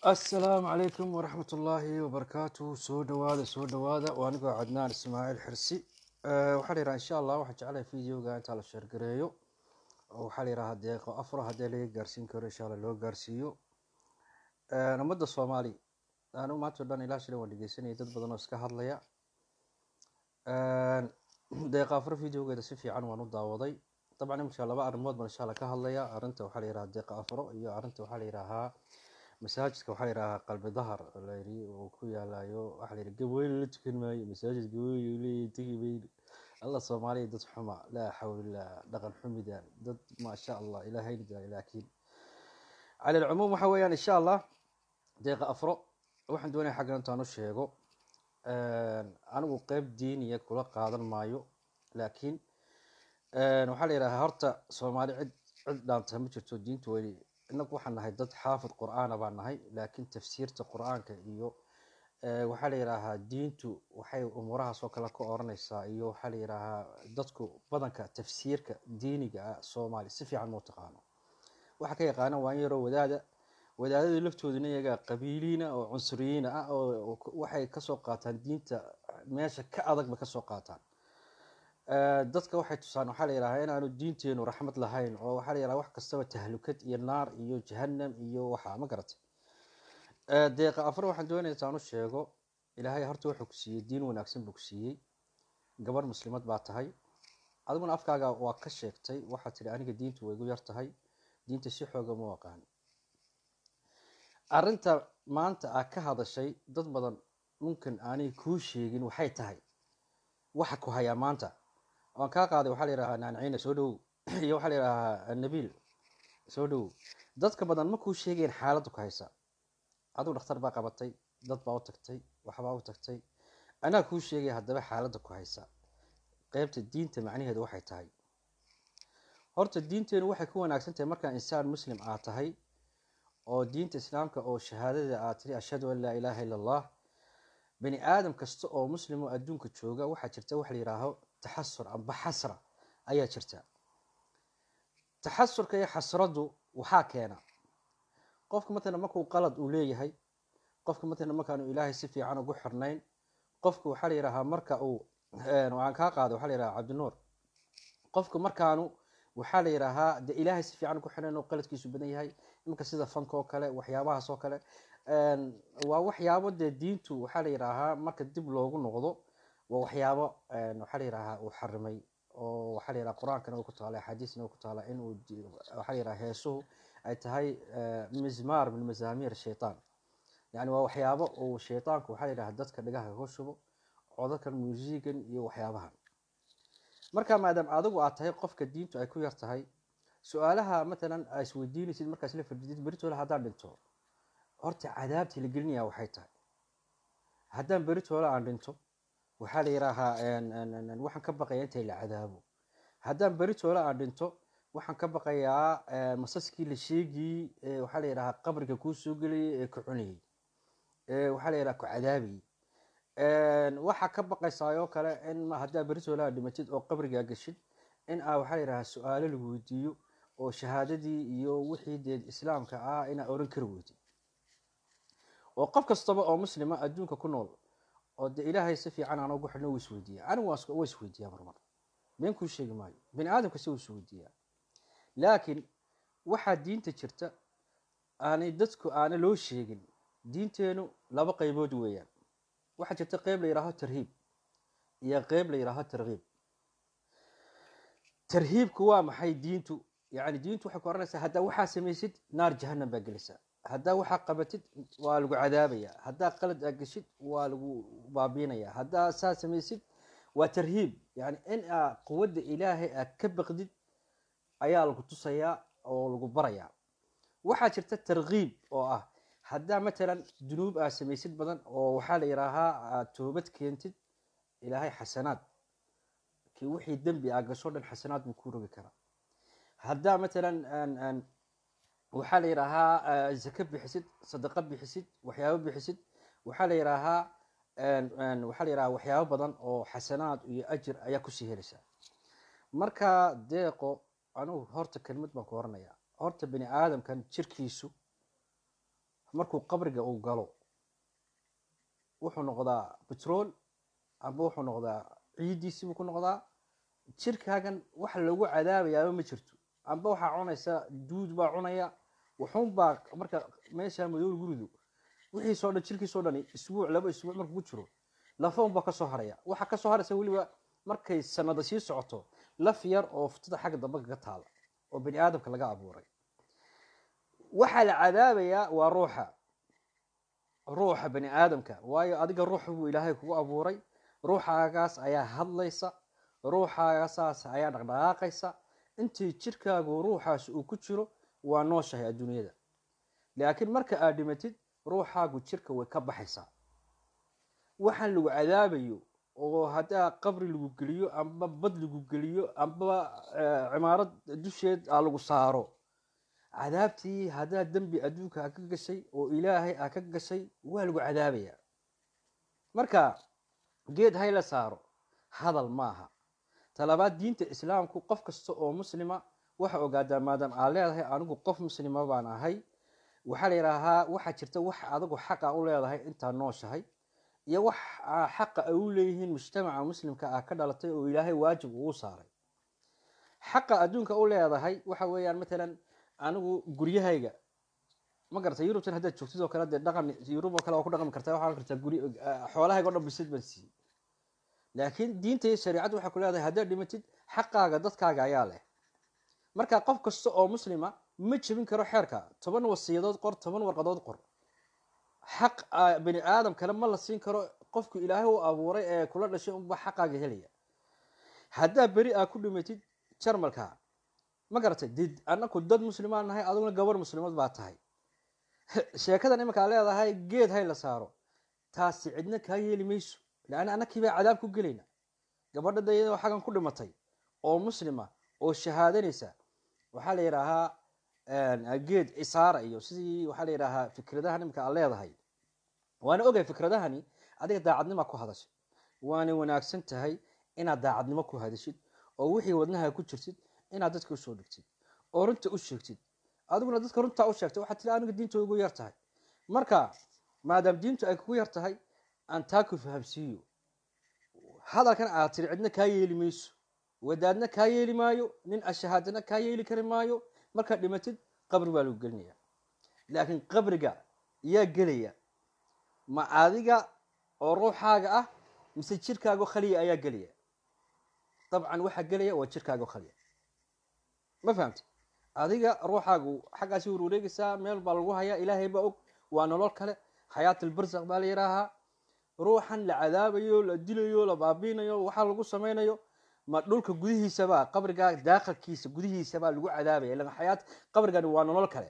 asalaamu calaykum waraxmat ullaahi wabarakaatu soo dhawaada soo dhawaada waa anigoo cadnaan ismaaciil xirsi waxaa la yidhaha insha allah waxaan jeclahay videoga intaa la sheergareeyo oo waxaa la yidhaha deeqo afro haddii laga gaarsiin karo insha allah loo gaarsiiyo ummadda soomaali anigu maanta o dhan ilaa shilan waan dhegeysanaya dad badan oo iska hadlaya deeqa afro videogeeda si fiican waan u daawaday dabcan imika laba arrimood baan insha allah ka hadlaya arrinta waxaa la yidhaha deeqa afro iyo arrinta waxaa la yidhahaa masaajidka waxaa la yidhahaa qalbi dahar layiri uu ku yaalayo waxaa la yidhi gabooyin la tukan maayo masaajid gabooyin leeyahay tegi mayno alla soomaaliya dad xuma laa xawla dhaqan xumidan dad maasha allah ilaahayna daa laakiin cala alcumuum waxa weeyaan insha allah deeqa afro waxaan doonaya xaggan intaan u sheego anigu qeyb diiniya kula qaadan maayo laakiin waxaa la yidhahaa horta soomaali cid cid dhaanta ma jirto diintu way inagu waxaan nahay dad xaafid qur-aana baan nahay laakiin tafsiirta qur-aanka iyo waxaa la yidhaahaa diintu waxay umuurahaas oo kale ka oranaysaa iyo waxaa la yidhaahaa dadku badanka tafsiirka diiniga ah soomaali si fiican mau taqaano waxa ka yaqaana waa in yaroo wadaada wadaadadii laftooduna iyaga qabiiliina oo cunsuriyiina ah oo waxay kasoo qaataan diinta meesha ka adagba kasoo qaataan dadka waxay tusaan waxaa la yidhahaa inaanu diinteenu raxmad lahayn oo waxaa la yidhaha wax kastaba tahlukad iyo naar iyo jahanam iyo waxa ma garatay deeqa afar waxaan doonaya intaan u sheego ilaahay horta wuxuu ku siiyey diin wanaagsan buu ku siiyey gabarh muslimad baa tahay adiguna afkaaga waa ka sheegtay waxaad tidhi aniga diintu way igu yar tahay diinta si xooga ma aqaan arrinta maanta aa ka hadashay dad badan dhunkan aanay kuu sheegin waxay tahay waxa ku hayaa maanta waan kaa qaaday waxaa la yidhahaa naaniciina soo dhowow iyo waxaa la yidhahaa nabiil soo dhowow dadka badan ma kuu sheegayn xaaladdu ku haysa aduu dhakhtar baa qabatay dad baa u tagtay waxbaa u tagtay anaa kuu sheegaya haddaba xaaladda ku haysa qeybta diinta macnaheedu waxay tahay horta diinteenu waxay ku wanaagsan tahay markaa insaan muslim aad tahay oo diinta islaamka oo shahaadada aad tiri ashhadu an laa ilaaha illa allah bani aadam kasta oo muslim oo adduunka jooga waxaa jirta waxa la yidhaaho taxasur amba xasra ayaa jirta taxasurka iyo xasraddu waxaa keena qofka matalan markuu qalad uu leeyahay qofka matalan markaanu ilaahay si fiican ugu xirnayn qofka waxaa la yidhahaa marka uu waxaan kaa qaaday waxaa la yidhaha cabdinuur qofka markaanu waxaa la yidhaahaa de ilaahay si fiican ugu xirnayn oo qaladkiisu badan yahay iminka sida fanka oo kale waxyaabahaas oo kale waa waxyaabo dee diintu waxaa la yidhaahaa marka dib loogu noqdo waa waxyaabo waxaa la yidhaahaa uu xarimay oo waxaa la yidhaha qur-aankana way ku taala axaadiisna way ku taala in uu waxaa la yidhaha heesuhu ay tahay mizmaar min mazaamiir shaytaan yani waa waxyaabo uu shaytaanku waxaa la yidhaha dadka dhagaha ka shubo codadkan muusigan iyo waxyaabahan marka maadaam adigu aad tahay qofka diintu ay ku yar tahay su-aalaha matalan aa isweydiinaysid markaas la fadhiidid beritoola haddaan dhinto horta cadaabtii la gelinaya waxay tahay haddaan beritoola aan dhinto waxaa la yidhaahaa waxaan ka baqayaa intay la cadaabo haddaan beritoola aan dhinto waxaan ka baqayaa masaskii la sheegiyey waxaa la yidhahaa qabriga kuu soo gelayay ee ku cunayey waxaa la yidhaha ku cadaabayey waxaa ka baqaysaa oo kale in haddaa beritoola aad dhimatid oo qabrigaa geshid in aa waxaa la yidhahaa su-aalo lagu weydiiyo oo shahaadadii iyo wixii dee islaamka ah inaa oran kari weydid oo qof kastaba oo muslima adduunka ku nool oo de ilaahay si fiican aan ugu xidhno wuu isweydiiya anigu waa isweydiiyaa marmar been kuu sheegi maayo bani aadamka si wuu isweydiiyaa laakiin waxaa diinta jirta aanay dadku aana loo sheegin diinteenu laba qeybood weeyaan waxaa jirta qeyb la yidhaaho tarhiib iyo qeyb la yidhaaho tarkiib tarhiibku waa maxay diintu yani diintu waxay ku oranaysaa haddaa waxaa samaysid naar jahanam baa gelisa haddaa waxaa qabatid waa lagu cadaabaya haddaa qalad aa geshid waa lagu baabiinaya haddaa saa samaysid waa tarhiib yani in aa quwadda ilaahay aad ka baqdid ayaa lagu tusayaa oo lagu barayaa waxaa jirta tarkiib oo ah haddaa matalan dunuub aa samaysid badan oo waxaa la yidhaahaa aad toobad keentid ilaahay xasanaad ki wixii dembi aa gasho dhan xasanaad buu ku rogi karaa haddaa matalan waxaa la yidhaahaa zake bixisid sadaqo bixisid waxyaabo bixisid waxaa la yidhaahaa waxaa la yidhaha waxyaabo badan oo xasanaad iyo ajir ayaa kusii helaysaa marka deeqo anugu horta kelmad baan ku oranayaa horta bani aadamkan jirkiisu markuu qabriga uu galo wuxuu noqdaa betrol amba wuxuu noqdaa ciiddiisii buu ku noqdaa jirkaagan wax lagu cadaabayaaba ma jirto amba waxaa cunaysa duud baa cunaya wuxuunbaa marka meesha madow guridu wixiisoo dhan jirkiisoo dhan isbuuc laba isbuuc markuu ku jiro lafa unbaa kasoo haraya waxaa kasoo haraysa weliba markay sanada sii socoto laf yar oo futada xagga dambe kaga taala oo bani aadamka laga abuuray waxaa la cadaabayaa waa ruuxa ruuxa bani aadamka waayo adiga ruux buu ilaahay kugu abuuray ruuxaagaas ayaa hadlaysa ruuxaagasaas ayaa dhaqdhaqaaqaysa intii jirkaagu ruuxaas uu ku jiro waa nooshahay adduunyada laakiin marka aad dhimatid ruuxaagu jirka way ka baxaysaa waxaan lagu cadaabayo oo haddaa qabri lagu geliyo amba bad lagu geliyo amba cimaarad dusheed aa lagu saaro cadaabtii haddaa dembi adduunka a ka gashay oo ilaahay a ka gashay waa lagu cadaabayaa marka geed hay la saaro hadal maaha talabaad diinta islaamku qof kasta oo muslima waxa ogaadaa maadaam aa leedahay anigu qof muslima baan ahay waxaa la yidhaahaa waxaa jirta wax adigu xaqa u leedahay intaa nooshahay iyo wax xaqa ay u leeyihiin mujtamaca muslimka ah ka dhalatay oo ilaahay waajib ugu saaray xaqa adduunka u leedahay waxa weeyaan matalan anigu guryahayga ma garata yurubtan haddaad joogtid oo kale dee dhaqan yurub oo kale waa ku dhaqmi kartaa waxaa kartaa guri xoolahayga o dhan bisid baan siiyey laakiin diinta iyo shariicaddu waxay ku leedahay haddaad dhimatid xaqaaga dadkaaga ayaa leh marka qof kasta oo muslima ma jebin karo xeerka toban wasiyadood qor toban warqadood qor xaq bani aadam kale ma la siin karo qofku ilaahay u abuuray ee kula dhashay unba xaqaaga helaya haddaa beri aa ku dhimatid jarmalka ma garatay did anaku dad muslimaan nahay adiguna gabar muslimad baa tahay sheekadan iminkaa leedahay geed hay la saaro taasi cidna kaa yeeli mayso leanna annakiibaa cadaab ku gelayna gabadha dayadoo xaggan ku dhimatay oo muslima oo shahaadanaysa waxaa la yidhaahaa geed isaara iyo sidii waxaa la yidhaahaa fikradahan iminka aad leedahay waana ogay fikradahani adiga daacadnima ku hadashay waana wanaagsan tahay inaad daacadnimo ku hadashid oo wixii wadnaha ku jirtid inaad dadka usoo dhigtid oo runta u sheegtid adiguna dadka runtaa u sheegtay waxaad tiri aniga diinta ugu yar tahay marka maadaam diintu ay kugu yar tahay aan taa ku fahamsiiyo hadalkan aad tiri cidna kaa yeeli mayso wadaadna kaa yeeli maayo nin ashahaadana kaa yeeli kari maayo markaad dhimatid qabri baa lagu gelinaya laakiin qabriga yaa gelaya ma adiga oo ruuxaaga ah mise jirkaago khaliya ayaa gelaya dabcan waxaa gelaya waa jirkaago khaliya ma fahamti adiga ruuxaagu xaggaasi warwareegaysaa meel baa lagu hayaa ilaahay baa og waa nolol kale xayaat albarsaq baa la yidhaahaa ruuxan la cadaabayo la dilayo la baabiinayo waxaa lagu samaynayo ma dhulka gudihiisabaa qabrigaa daakhalkiisa gudihiisabaa lagu cadaabaya ila xayaat qabrigani waa nolol kale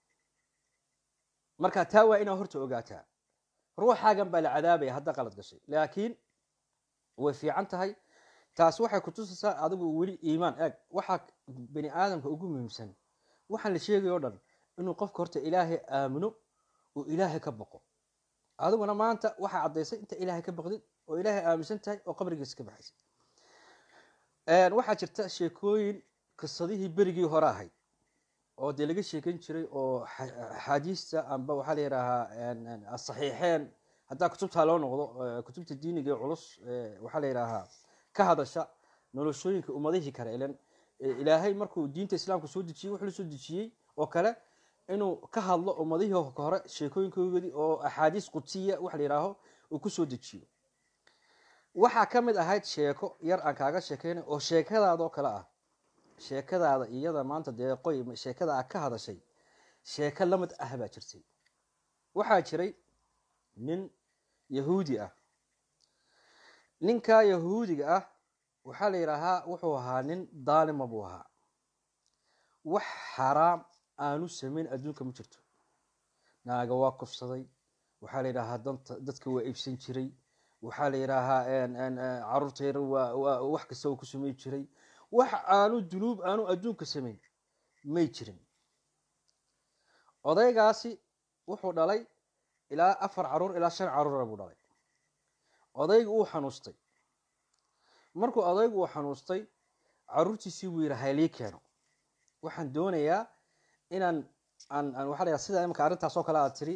marka taa waa inaa horta ogaataa ruuxaagan baa la cadaabaya haddaa qalad gashay laakiin way fiican tahay taas waxay kutusaysaa adigu weli iimaan eeg waxaa bani aadamka ugu muhiimsan waxaan la sheegay o dhan inuu qofka horta ilaahay aamino oo ilaahay ka boqo adiguna maanta waxaa caddaysay inta ilaahay ka baqdid oo ilaahay aaminsan tahay oo qabrigiisa ka baxaysay waxaa jirta sheekooyin qisadihii berigii hore ahayd oo dee laga sheekan jiray oo axaadiista amba waxaa la yidhaahaa asaxiixeen haddaa kutubtaa loo noqdo kutubta diiniga ee culus waxaa la yidhaahaa ka hadasha noloshooyinka ummadihii kale ilan ilaahay markuu diinta islaamka soo dejiyey wuxuu la soo dejiyey oo kale inuu ka hadlo ummadihii hore sheekooyinkoodii oo axaadiis qudsiya wax la yidhaaho uu ku soo dejiyo waxaa ka mid ahayd sheeko yar aan kaaga sheekeynay oo sheekadaadoo kale ah sheekadaada iyada maanta dee qoy sheekada aad ka hadashay sheeko lamid ah baa jirtay waxaa jiray nin yahuudi ah ninka yahuudiga ah waxaa la yidhaahaa wuxuu ahaa nin daalima buu ahaa wax xaraam aanu samayn adduunka ma jirto naaga waa kufsaday waxaa la yidhaahaa danta dadka waa iibsan jiray waxaa la yidhaahaa caruurta yar waa wax kasta uu ku samayn jiray wax aanu dunuub aanu adduunka samayn may jirin odaygaasi wuxuu dhalay ilaa afar caruur ilaa shan caruura buu dhalay odaygu uu xanuustay markuu odaygu uu xanuustay caruurtiisii buu yidhi haylii keeno waxaan doonayaa inaan aan aan waxaa la yidhaha sida imika arrintaas oo kale aad tiri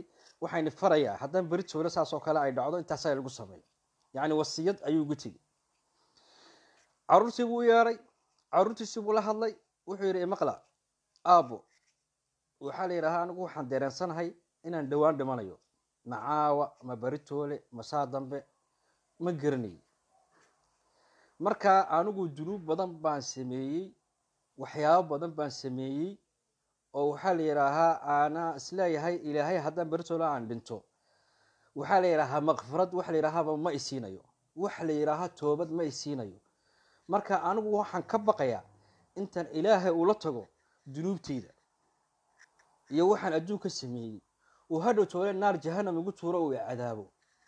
waxayna farayaa haddaan beri toole saas oo kale ay dhacdo intaasaa lagu sameeyo yacni wasiyad ayuu ugu tegey caruurtii buu u yeedhay caruurtiisii buu la hadlay wuxuu yidhi imaqla aabo waxaa la yidhahaa anigu waxaan dereensanahay inaan dhowaan dhimanayo macaawa ma beri toole ma saa dambe ma garanayo marka anigu dunuub badan baan sameeyey waxyaabo badan baan sameeyey oo waxaa la yidhaahaa aanaa isleeyahay ilaahay haddaan beritoole aan dhinto waxaa la yidhaahaa makfirad waxa la yidhaahaba ma isiinayo waxa la yidhaahaa toobad ma isiinayo marka anigu waxaan ka baqayaa intaan ilaahay ula tago dunuubteyda iyo waxaan adduunka sameeyey uu hadhow toole naar jahanam igu tuuro uu cadaabo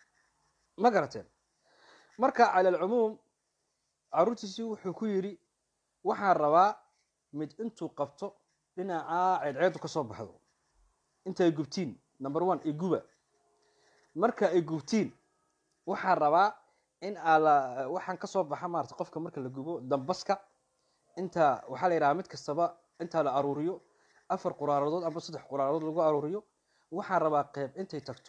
ma garateen marka cala alcumuum caruurtiisii wuxuu ku yidhi waxaan rabaa mid intuu qabto dhinacaa ceedceedu ka soo baxdo intaay gubtiin number one iguba marka ay gubtiin waxaan rabaa in ala waxaan kasoo baxa maarata qofka marka la gubo dambaska inta waxaa la yidhaha mid kastaba intaa la aruuriyo afar quraaradood amba saddex quraaradood lagu aruuriyo waxaan rabaa qeyb intay tagto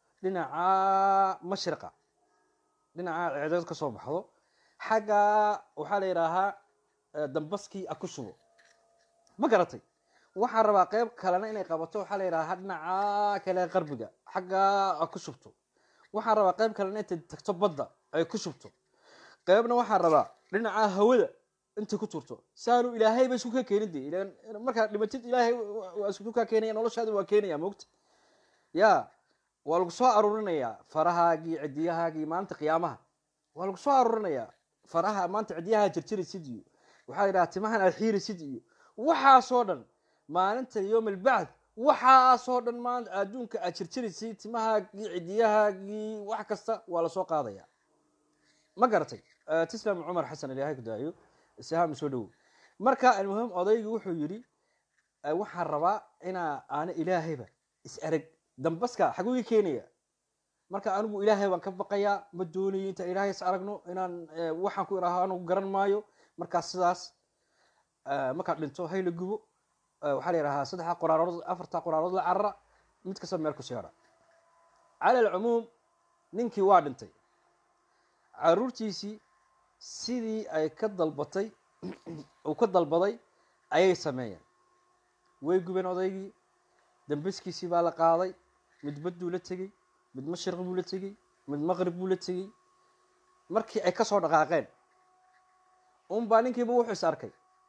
dhinacaa mashriqa dhinacaa ceedceedu kasoo baxdo xagga waxaa la yidhaahaa dambaskii a ku shubo ma garatay waxaan rabaa qeyb kalena inay qabato waxaa la yidhahaa dhinaca kale qarbiga xaggaa a ku shubto waxaan rabaa qeyb kalena intay tagto badda ay ku shubto qeybna waxaan rabaa dhinaca hawada intay ku turto saanu ilaahay ba isku ka keenin de markaa dhimatid ilaahay waa isku kaa keenaya noloshaadi waa keenaya mogta ya waa lagu soo aruurinayaa farahaagii cidiyahaagii maalinta qiyaamaha waa lagu soo aruurinayaa faraha maanta cidyaha jirjiraysid iyo waxaa yidhaha timahan aad xiiraysid iyo waxaasoo dhan maalinta yowm albacd waxaasoo dhan maanta adduunka aad jirjiraysid timahaagii cidiyahaagii wax kasta waa lasoo qaadaya ma garatay tislam cumar xasan ilaahay ku daayo saham soo dhowow marka almuhim odaygii wuxuu yidhi waxaan rabaa inaa aana ilaahayba is arag dambaska xaguu ii keenaya marka anigu ilaahay baan ka baqayaa ma doonayo intaan ilaahay is aragno inaan waxaan ku idhaaho anigu garan maayo markaas sidaas markaad dhinto hay la gubo waxaa la yidhahaa saddexa qoraarood afarta qoraarood la carara mid kasta meel ku seera cala alcumuum ninkii waa dhintay caruurtiisii sidii ay ka dalbatay uu ka dalbaday ayay sameeyeen way gubeen odaygii dambaskiisii baa la qaaday mid badduu la tegey mid mashriq buu la tegey mid maqrib buu la tegey markii ay kasoo dhaqaaqeen unbaa ninkiiba wuxuu is arkay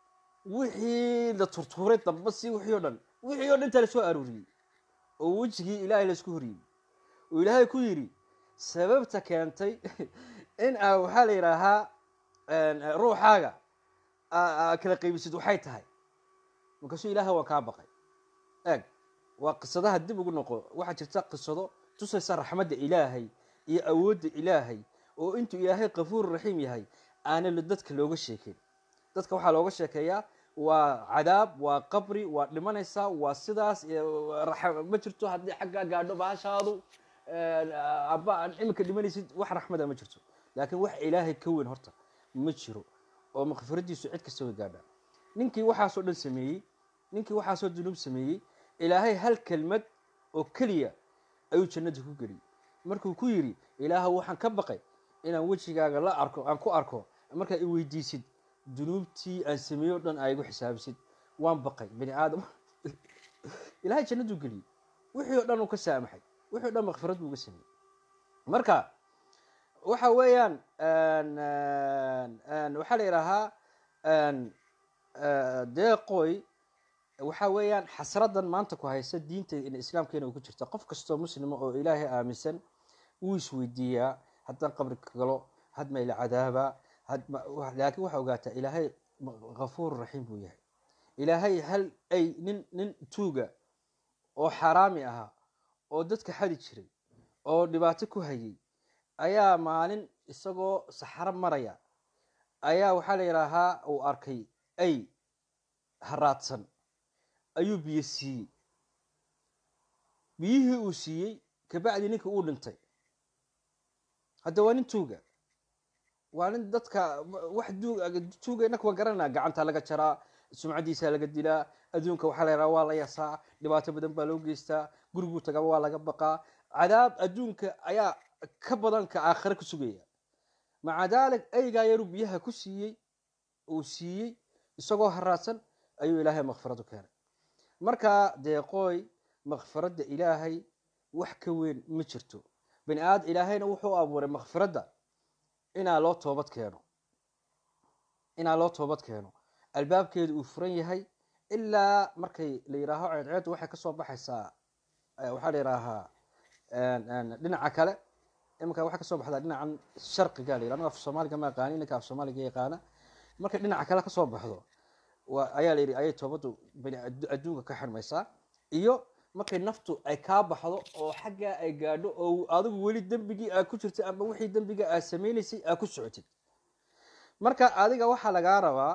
wixii la turtuuray dambasi wixii o dhan wixii o dhan intaa lasoo aruuriyey oo wejigii ilaahay laisku horiyey oo ilaahay ku yidhi sababta keentay in a waxaa la yidhaahaa ruuxaaga kala qaybisid waxay tahay markaasuu ilaahay waan kaa baqay eeg waa qisadaha dib ugu noqo waxaa jirta qisado tusaysa raxmadda ilaahay iyo awoodda ilaahay oo intuu ilaahay kafuur raxiim yahay aana dadka looga sheekeyn dadka waxaa looga sheekeeyaa waa cadaab waa qabri waa dhimanaysaa waa sidaas ma jirto haddii xaggaa gaadho baashaadu aba aan iminka dhimanaysid wax raxmada ma jirto laakiin wax ilaahay ka weyn horta ma jiro oo makfiradiisu cid kasta way gaadhaa ninkii waxaasoo dhan sameeyey ninkii waxaasoo dunuub sameeyey ilaahay hal kelmad oo keliya ayuu jannada ku geliyey markuu ku yidhi ilaahu waxaan ka baqay inaan wejigaaga la arko aan ku arko markaa i weydiisid dunuubtii aan sameeyey o dhan aa igu xisaabisid waan baqay bani aadam ilahay jannaduu geliyey wixii o dhan uu ka saamaxay wixii o dhan makfirad buu uga sameeyey marka waxa weeyaan waxaa la yidhaahaa deeqoy waxa weeyaan xasradan maanta ku haysa diinta islaamkeena ku jirta qof kastoo muslima oo ilaahay aaminsan wuu isweydiiyaa haddaan qabri ka galo hadma ila cadaaba laakiin waxaa ogaataa ilaahay kafuur raxiim buu yahay ilaahay hal ay nin nin tuuga oo xaaraami ahaa oo dadka xadi jiray oo dhibaato ku hayay ayaa maalin isagoo saxaro maraya ayaa waxaa la yidhaahaa uu arkay ay haraadsan ayuu biyo siiyey biyihii uu siiyey kabacdi ninkii uu dhintay hadda waa nin tuuga waa nin dadka wax tuuga inaka waan garanaa gacanta laga jaraa sumcadiisa laga dilaa adduunka waxaa la yidhaha waa la yasaa dhibaato badan baa loo geystaa guriguu tagaba waa laga baqaa cadaab adduunka ayaa ka badan ka aakhire ku sugaya maca daalik eygaa yaruu biyaha ku siiyey uu siiyey isagoo haraadsan ayuu ilaahay makfirad u keenay marka deeqooy makfiradda ilaahay wax ka weyn ma jirto bani aadam ilaahayna wuxuu abuuray makfiradda inaa loo toobad keeno inaa loo toobad keeno albaabkeedu uu furan yahay ilaa markay la yihaaho ceedceeddu waxay kasoo baxaysaa waxaa la yihaahaa dhinaca kale iminka waxay kasoo baxdaa dhinacan sharqiga la yihah aniga af soomaaliga ma aqaani ninka af soomaaliga yaqaana markay dhinaca kale kasoo baxdo ayaa la yidhi ayay toobaddu bani adduunka ka xirmaysaa iyo markay naftu ay kaa baxdo oo xaggaa ay gaadho oo adigu weli dembigii aa ku jirtay amba wixii dembiga aad sameynaysay aa ku socotid marka adiga waxaa lagaa rabaa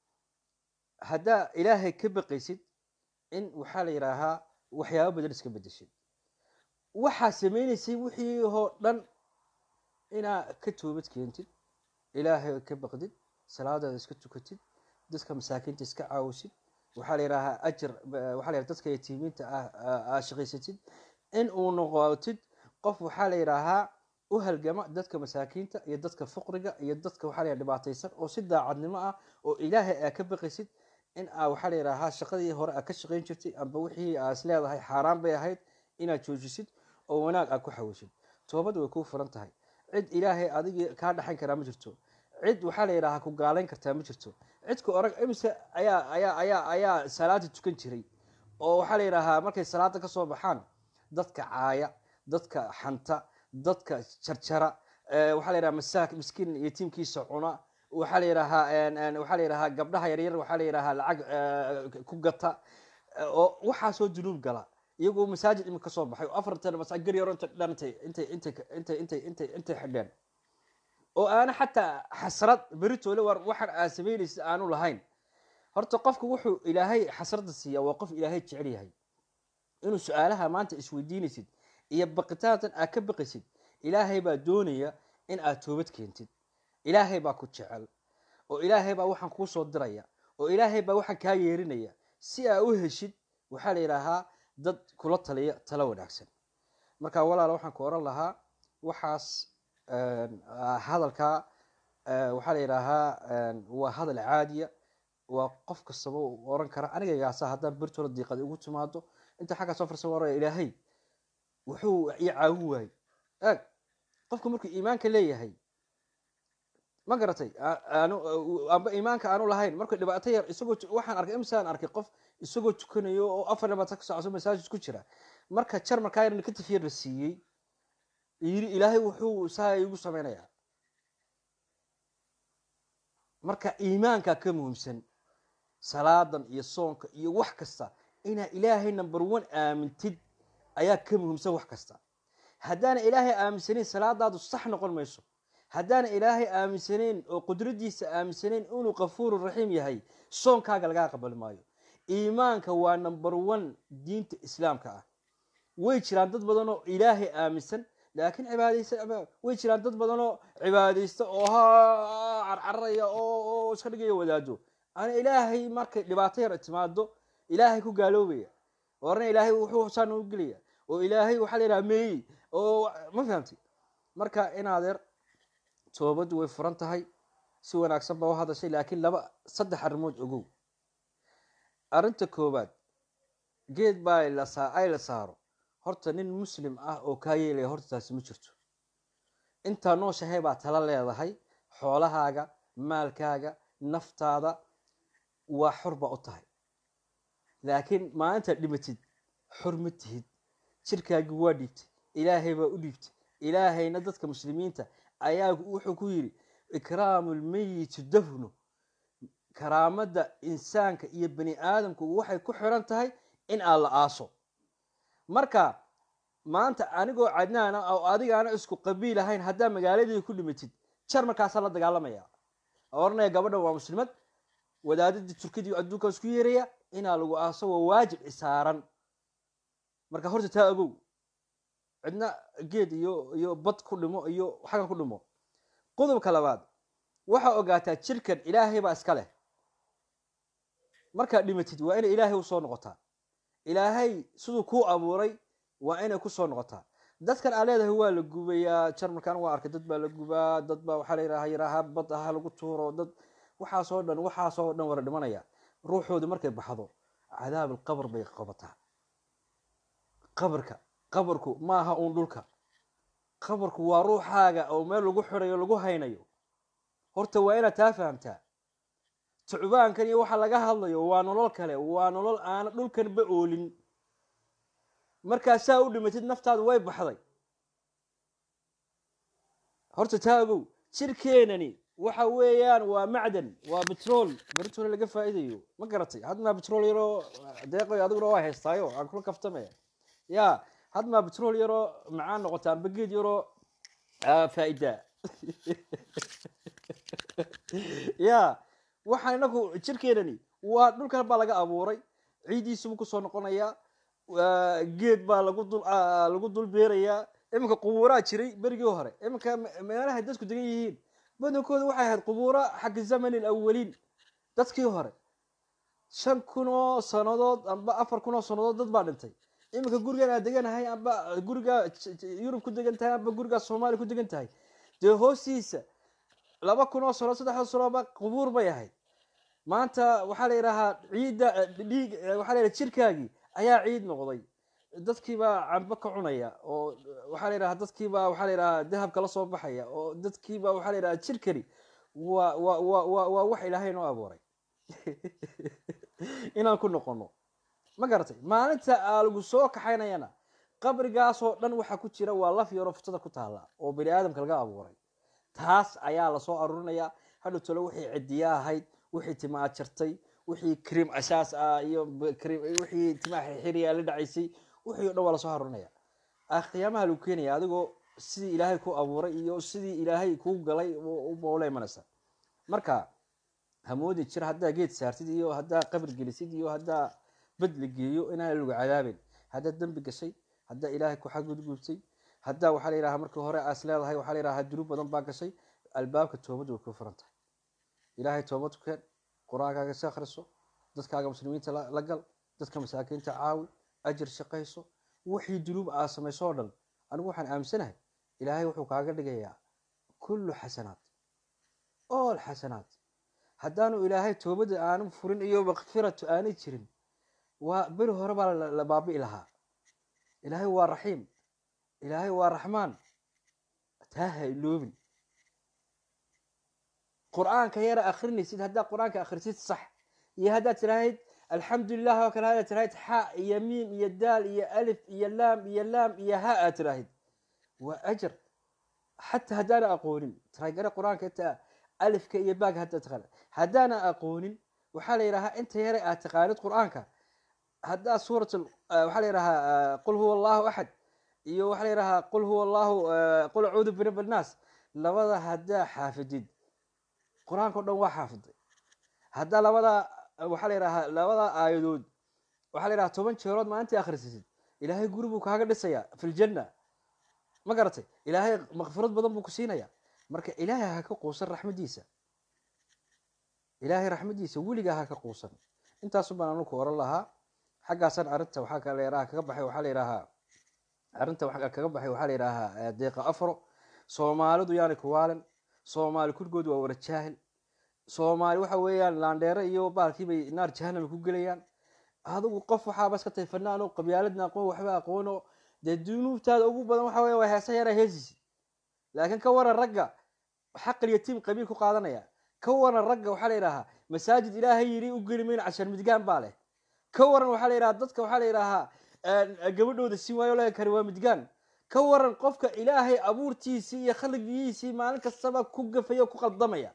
haddaa ilaahay ka baqaysid in waxaa la yidhaahaa waxyaaba badan iska bedeshid waxaa sameynaysay wixii oo dhan inaa ka toobad keentid ilaahay ka baqdid salaadaada iska tukatid dadka masaakiinta iska caawisid waxaa la yidhaahaa ajar waxaa la yidhaha dadka yatiimiinta ah aa shaqaysatid in uu noqotid qof waxaa la yidhaahaa u halgama dadka masaakiinta iyo dadka fuqriga iyo dadka waxaa la yidhaha dhibaataysan oo si daacadnimo ah oo ilaahay aa ka baqaysid in aa waxaa la yidhaahaa shaqadii hore aa ka shaqayn jirtay amba wixii aa is leedahay xaaraan bay ahayd inaad joojisid oo wanaag aad ku xawishid toobad way kuu furan tahay cid ilaahay adigii kaa dhaxayn karaa ma jirto cid waxaa la yidhahaa ku gaalayn kartaa ma jirto cidka orag imise ayaa ayaa ayaa ayaa salaada tukan jiray oo waxaa la yidhaahaa markay salaada kasoo baxaan dadka caaya dadka xanta dadka jarjara waxaa la yidhaha masaak miskiin yatiimkiisa cuna waxaa la yidhahaa waxaa la yidhahaa gabdhaha yaryar waxaa la yidhahaa lacag ku gata oo waxaasoo dunuub gala iyagoo masaajid imika kasoo baxay oo afartan masa gar yaro inta dhantay intay intay intay intay intay intay xidheen oo aana xataa xasrad beritoole war waxaan aa samaynaysa aanu lahayn horta qofku wuxuu ilaahay xasradda siiyaa waa qof ilaahay jecel yahay inuu su-aalaha maanta isweydiinaysid iyo baqitaantan aad ka baqaysid ilaahay baa doonaya in aad toobad keentid ilaahay baa ku jecel oo ilaahay baa waxaan kuu soo diraya oo ilaahay baa waxaan kaa yeerinaya si aa u heshid waxaa la yidhaahaa dad kula taliya talo wanaagsan marka walaala waxaan ku oran lahaa waxaas hadalkaa waxaa la yidhaahaa waa hadal caadiya waa qof kastaba oran kara anigagaasa haddaan bertoola diiqad ugu timaado inta xaggaa soo farsa oraya ilaahay wuxuu i caawin waayey eeg qofku markuu iimaanka leeyahay ma garatay amba iimaanka aanu lahayn markuu dhibaato yar isagoo waxaan arkay imsaan arkay qof isagoo tukanayo oo afar dhibaato ka socso masaajid ku jira marka jar markaa yar negative yar la siiyey yiri ilaahay wuxuu saa igu samaynayaa marka iimaanka ka muhiimsan salaadan iyo soonka iyo wax kasta inaa ilaahay number one aamintid ayaa ka muhiimsan wax kasta haddaana ilaahay aaminsanayn salaadaadu sax noqon mayso haddaana ilaahay aaminsanayn oo qudradiisa aaminsanayn inuu kafuuru raxiim yahay soonkaaga lagaa aqbali maayo iimaanka waa number one diinta islaamka ah way jiraan dad badan oo ilaahay aaminsan laakiin cibaadaysa way jiraan dad badan oo cibaadaysta oo ha carcaraya oo iska dhigaya wadaado ana ilaahay markay dhibaato yar timaado ilaahay ku gaaloobaya orana ilaahay wuxuu saan u gelaya oo ilaahay waxaa la yidhaha meeyey oo ma fahamti marka inaadeer toobaddu way furan tahay si wanaagsan baa u hadashay laakiin laba saddex arrimood ogow arrinta koowaad geed baa ay la saaro horta nin muslim ah oo kaa yeelaya horta taasi ma jirto intaa nooshahay baa tala leedahay xoolahaaga maalkaaga naftaada waa xor baa u tahay laakiin maalintaad dhimatid xor ma tihid jirkaagii waa dhiibtay ilaahay baa u dhiibtay ilaahayna dadka muslimiinta ayaa wuxuu ku yidhi ikraamu lmeyiti dafnu karaamada insaanka iyo bani aadamku waxay ku xiran tahay in aan la aaso marka maanta anigoo cadnaana oo adigaana isku qabiil ahayn haddaa magaaladii ku dhimatid jar markaasaa la dagaalamaya oranaya gabadha waa muslimad wadaadadii turkidii adduunka isku yeeraya inaa lagu aaso waa waajib isaaran marka horta taa ogow cidna geed iyo iyo bad ku dhimo iyo xagan ku dhimo qodobka labaad waxaa ogaataa jirkan ilaahay baa iska leh markaad dhimatid waa inay ilaahay usoo noqotaa ilaahay siduu kuu abuuray waa inay kusoo noqotaa dadkan aa leedahay waa la gubayaa jarmalkan waa arkay dad baa la gubaa dad baa waxaa la yidhaha yidhaaha bad ha lagu tuuro dad waxaasoo dhan waxaasoo dhan wala dhimanaya ruuxooda markay baxdo cadaab alqabr bay qabataa qabarka qabarku maaha uun dhulka qabarku waa ruuxaaga oo meel lagu xirayo lagu haynayo horta waa inaad taa fahamtaa tucbaankan iyo waxa laga hadlayo waa nolol kale waa nolol aana dhulkanba oolin markaasaa u dhimatid naftaadu way baxday horta taagow jirkeenani waxa weeyaan waa macdan waa betrol betrol laga faa'iidayo ma garatay hadmaa betrol yaroo deeqoy adiguna waa haystaayo aan kula kaftamaya ya hadmaa betrol yaroo macaan noqota amba geed yaroo faa'idaa ya waxaan inagu jirkeenani waa dhulkan baa laga abuuray ciidiisubuu kusoo noqonayaa geed baa lagu dul lagu dul beerayaa iminka qubuuraa jiray berigii hore iminka meelahay dadku degan yihiin badankooda waxay ahayd qubuura xagga zamani alawaliin dadkii hore shan kun oo sanadood amba afar kun oo sanadood dad baa dhintay iminka gurigan aad deganahay amba guriga yurub ku degan tahay amba gurigaa soomaaliya ku degan tahay dee hoostiisa laba kun oo sano saddexda sanoba qubuur bay ahayd maanta waxaa la yidhaahaa ciidda dhiig waxaa la yidhaha jirkaagii ayaa ciid noqday dadkiibaa cambo ka cunaya oo waxaa la yidhaha dadkiibaa waxaa la yidhaha dahabka la soo baxaya oo dadkiibaa waxaa la yidhaha jirkani waa wa wa wa waa wax ilaahay noo abuuray inaan ku noqono ma garatay maalinta aa lagu soo kaxaynayana qabrigaasoo dhan waxaa ku jira waa laf yaroo futada ku taalla oo bani aadamka laga abuuray taas ayaa lasoo arurinaya hadhow tole wixii cidiya ahayd wixii timaa jartay wixii cream asaas ah iyo wixii timaa xirxiriya la dhacaysay wixii o dhan waa lasoo arurinaya qiyaamaha lagu keenaya adigoo sidii ilaahay ku abuuray iyo sidii ilaahay kuu galay ula imanaysa marka hamoodi jir haddaa geed saartid iyo haddaa qabri gelisid iyo haddaa bad la geeyo inaan lagu cadaabin haddaa dembi gashay haddaa ilaahay ku xadgudgubtay haddaa waxaa la yidhaha markii hore aas leedahay waxaa la yidhaha dunuub badan baa gashay albaabka toobadda way kuu furan tahay ilaahay toobad ku keen qur-aankaaga si akhriso dadkaaga muslimiinta la gal dadka masaakiinta caawi ajir shaqayso wixii dunuub aa samayso oo dhan anigu waxaan aaminsanahay ilaahay wuxuu kaaga dhigayaa kullu xasanaat all xasanaat haddaanu ilaahay toobadda aanu furin iyo makfiratu aanay jirin waa beri hore baa la baabi'i lahaa ilaahay waa raxiim ilaahay waa raxmaan taa ha iloobin qur-aanka yara akrinaysid haddaad qur-aanka akhrisid sax iyo haddaad tirahayd alxamdulilah oo kale haddaad tirahayd xa iyo miim iyo daal iyo alif iyo laam iyo laam iyo ha aad tirahayd waa ajar xataa haddaana aqoonin taraygare qur-aanka inta alifka iyo baag haddaad taqaana haddaana aqoonin waxaa la yidhahaa inta yare aad taqaanid qur-aanka haddaad suurat waxaa la yidhahaa qul huwa allahu axad iyo waxaa la yidhahaa qul huwa allahu qul acuudu birab annaas labada haddaa xaafidid qur-aanka o dhan waa xaafiday haddaa labada waxaa la yidhahaa labada aayadood waxaa la yidhaha toban jeerood maalintii akhrisasid ilaahay guri buu kaaga dhisayaa fi ljanna ma garatay ilaahay makfirad badan buu ku siinaya marka ilaahay ha ka quusan raxmadiisa ilaahay raxmadiisa weligaa ha ka quusan intaasu baan anu ku oran lahaa xaggaasaan arrinta waxaa kala yaraha kaga baxay waxaa la yidhahaa arrinta waxaa kaga baxay waxaa la yidhahaa deeqa afro soomaalidu yaani kuwaalin soomaali kulligood waa wara jaahil soomaali waxa weeyaan laandheere iyo baalkii bay naar jahanama ku gelayaan adigu qof waxaaba iska tahay fanaan oo qabyaaladna aqoon waxba aqoono dee dunuubtaada ugu badan waxa weya waa heesa yara heesisi laakiin ka waran ragga xaqil yatiim qabiil ku qaadanaya ka waran ragga waxaa la yidhahaa masaajid ilaahay yidhi u geli mayno cashar midgaan baa leh ka waran waxaa la yidhaha dadka waxaa la yidhaahaa gabadhooda si waayo laga kari waa midgaan ka waran qofka ilaahay abuurtiisii iyo khalqigiisii maalin kastaba ku gafaya o ku qaldamaya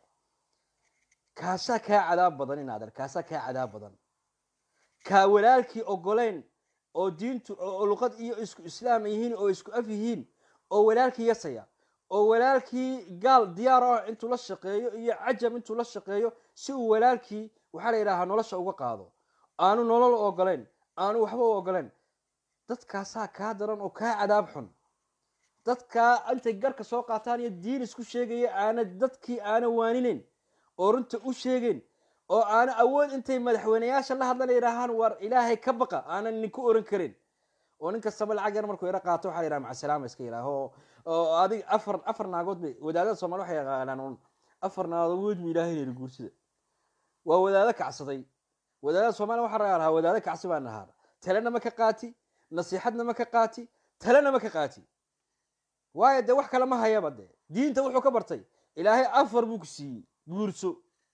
kaasaa kaa cadaab badan inaadan kaasaa kaa cadaab badan kaa walaalkii ogoleyn oo diintu oo luqad iyo isku islaam yihiin oo isku af yihiin oo walaalkii yasaya oo walaalkii gaal diyaar ah intuu la shaqeeyo iyo cajam intuu la shaqeeyo si uu walaalkii waxaa la yidhahaa nolosha uga qaado aanu nolol ogoleyn aanu waxba u ogoleyn dadkaasaa kaa daran oo kaa cadaab xun dadkaa intay garka soo qaataan iyo diin isku sheegaya aana dadkii aana waaninayn oo runta u sheegeyn oo aana awood intay madaxweyneyaasha la hadlan yidhaahaan war ilaahay ka baqa aanan ninku oran karin oo nin kastaba lacag yar markuu yaro qaato waxa la yidhaha macasalaama iska yidhaaho oo oo adig afar afar naagood bay wadaadada soomali waxay yaqaanaan un afar naagood bu ilaahay yidhi guursida waa wadaado kacsaday wadaadada soomaaliya waxaa laga lahaa wadaado kacsi baa nahaa talena ma ka qaati nasiixadna ma ka qaati talena ma ka qaati waayo dee wax kale ma hayaba dee diinta wuxuu ka bartay ilaahay afar buu ku siiyey guurso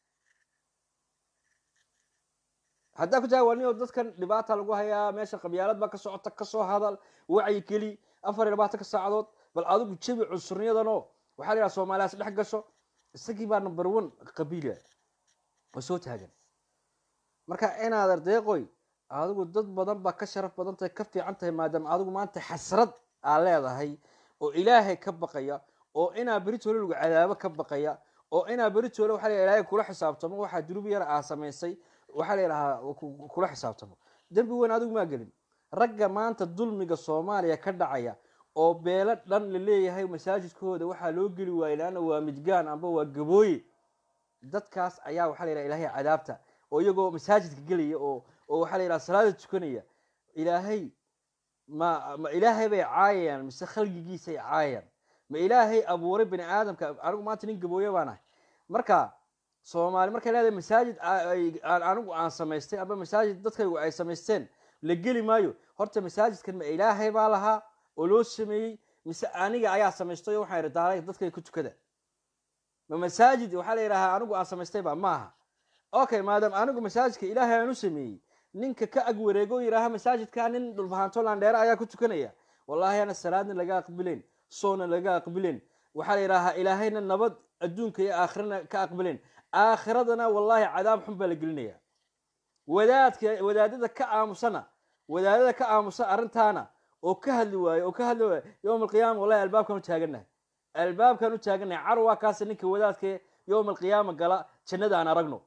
haddaa ku jaawaniyo dadkan dhibaata lagu hayaa meesha qabyaalad baa ka socota kasoo hadal wacyi keli afar iyo labaatan ka saacadood bal adigu jebi cunsurniyadanoo waxaa la yidhaha soomaaliyaas dhex gasho isagii baa number one qabiila oo soo taagan marka inaad ardeeqoy adigu dad badan baa ka sharaf badan tahay ka fiican tahay maadaama adigu maanta xasrad aa leedahay oo ilaahay ka baqaya oo inaa beritoole lagu cadaabo ka baqaya oo inaa beritoole waxa la ilaahay kula xisaabtamo waxaa dunuub yar aa samaysay waxaa la yidhahaa kula xisaabtamo dembi weyn adigu maa gelin ragga maanta dulmiga soomaaliya ka dhacaya oo beelo dhan la leeyahay masaajidkooda waxaa loo geli waayey laanna waa midgaan amba waa gabooye dadkaas ayaa waxaa la yidhaha ilaahay cadaabta oo iyagoo masaajidka gelaya oo oo waxaa la yidhaha salaada tukanaya ilaahay ma ma ilaahay bay caayayaan mise khalgigiisay caayayaan ma ilaahay abuuray bani aadamka anigu maanta nin gabooye baan ahay marka soomaali markay leedahay masaajid aan anigu aan samaystay amba masaajid dadkaygu ay samaysteen la geli maayo horta masaajidkan ma ilaahay baa lahaa oo loo sameeyey mise aniga ayaa samaystay oo waxaan idhi daalay dadkay ku tukada ma masaajid waxaa la yidhahaa anigu aan samaystayba maaha okay maadaama anigu masaajidka ilaahay aan u sameeyey ninka ka ag wareego yidhaaha masaajidka nin dhulbahanto landheere ayaa ku tukanaya wallahi ana salaadna laga aqbileen soonna laga aqbileen waxaa la yidhaahaa ilaahayna nabad adduunka iyo aakhirana ka aqbileen aakhiradana wallahi cadaab xun baa la gelinaya wadaadka wadaadada ka aamusana wadaadada ka aamusa arrintaana oo ka hadli waayo oo ka hadli waayo yowm alqiyaama wallahi albaabkan u taagannahay albaabkan u taagannahay car waa kaas ninka wadaadka yowm alqiyaama gala jannada aan aragno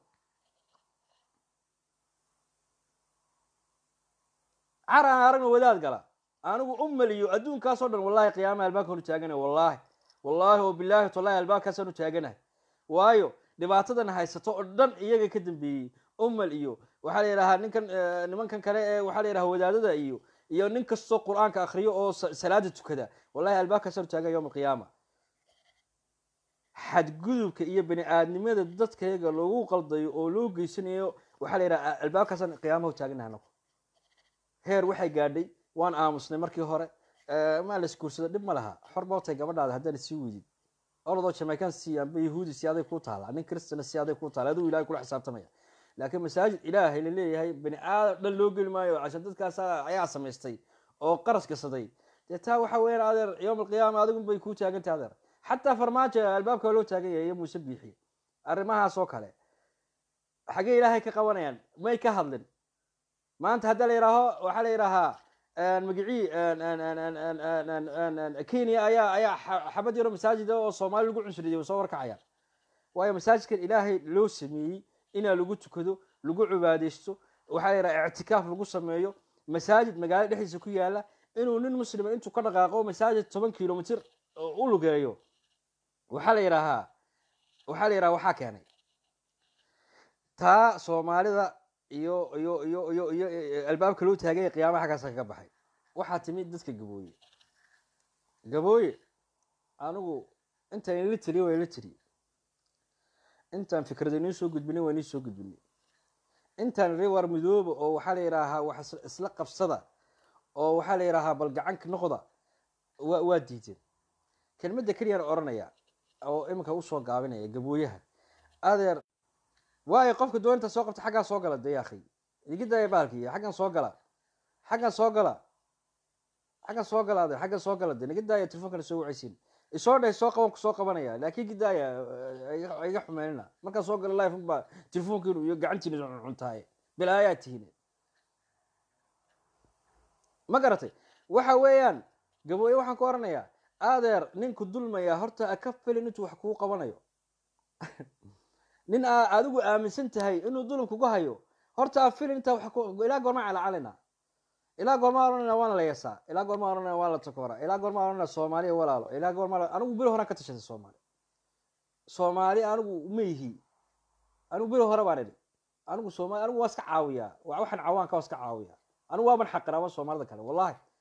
car aan aragno wadaad gala anigu umaliyo adduunkaasoo dhan wallahi qiyaamaha albaabkan u taaganahay wallahi wallahi oo bilaahi tallahi albaabkaasaan u taaganahay waayo dhibaatadan haysato oo dhan iyaga ka dambeeyey umal iyo waxaa la yidhahaa ninkan nimankan kale ee waxaa la yidhaha wadaadada iyo iyo nin kastoo qur-aanka akriyo oo salaada tukada wallahi albaabkaasaan u taagan yowm alqiyaama xadgudubka iyo bani aadnimada dadkayaga loogu qaldayo oo loo geysanayo waxaa la yidhaha albaabkaasaan qiyaamaha u taaganahay anagu heer waxay gaadhay waan aamusnay markii hore maa la isguursada dhib ma laha xor bootay gabadhaada haddaan sii weydid orodoo jamaican si amba yahuudi si aday ku taala nin kristana si aday ku taala aduu ilahay kula xisaabtamaya laakiin masaajid ilaahay la leeyahay bani aadam dhan loo geli maayo casha dadkaas ayaa samaystay oo qaras gasaday dee taa waxa weeyaan adeer yowm alqiyaama adigun bay kuu taagantay adeer xataa farmaajo albaabka loo taagan yahay iyo muuse biixiye arrimahaas oo kale xaggee ilaahay ka qabanayaan may ka hadlin maanta hadda la yidhaaho waxaa la yidhaahaa magicii kenya ayaa ayaa xabad yaro masaajida oo soomaali lagu cunsuriyay soo warkacaya waayo masaajidkan ilaahay loo sameeyey inaa lagu tukado lagu cibaadeysto waxaa la yidhaha ictikaaf lagu sameeyo masaajid magaalada dhexdiisa ku yaala inuu nin muslima intuu ka dhaqaaqo masaajid toban kilomitr u lugeeyo waxaa la yidhaahaa waxaa la yidhaha waxaa keenay taa soomaalida iyo iyo iyo iyo iyo albaabka loo taaganya qiyaamaha xaggaasa kaga baxay waxaa timid dadka gabooye gabooye anigu intaan ila tiriye waa ila tiriye intaan fikrada inii soo gudbinay waa inii soo gudbinay intaan iri war midooba oo waxaa la yidhaahaa wax isla qabsada oo waxaa la yidhaahaa bal gacanka noqda wa waa diideen kelmadda keliyaan odhanaya oo iminka usoo gaabinaya gabooyaha adeer waayo qofka doonta soo qabta xaggaa soo gala de yaakhi igidaya baalki xaggan soo gala xaggan soo gala xaggan soo gala adeer xaggan soo gala de nigidaya telefonkana soo wacaysiin isoo dheh soo qaban soo qabanaya laakiin gidaaya iga xumeynina markaan soo gala life baa telefonkiinu iyo gacantiina cuntaaye bilaayaa tihiin ma garatay waxa weeyaan gabooye waxaan ku oranayaa adeer ninku dulmaya horta ka filin intuu wax kuu qabanayo nin aa adigu aaminsan tahay inuu dulum kuga hayo horta a filin intaa wa ilaa goormaa calacalina ilaa goormaa oranayna waana la yeesaa ilaa goormaa oranayna waa la takoora ilaa goormaa oranayna soomaaliya walaalo ilaa goormaa anigu beri horaan ka tashatay soomaali soomaali anigu ma yihi anigu beri hore baan idhi anigu soomaali anigu waa iska caawiyaa waxaan cawaanka waa iska caawiyaa anigu waaban xaqiraaba soomaalida kale wallahi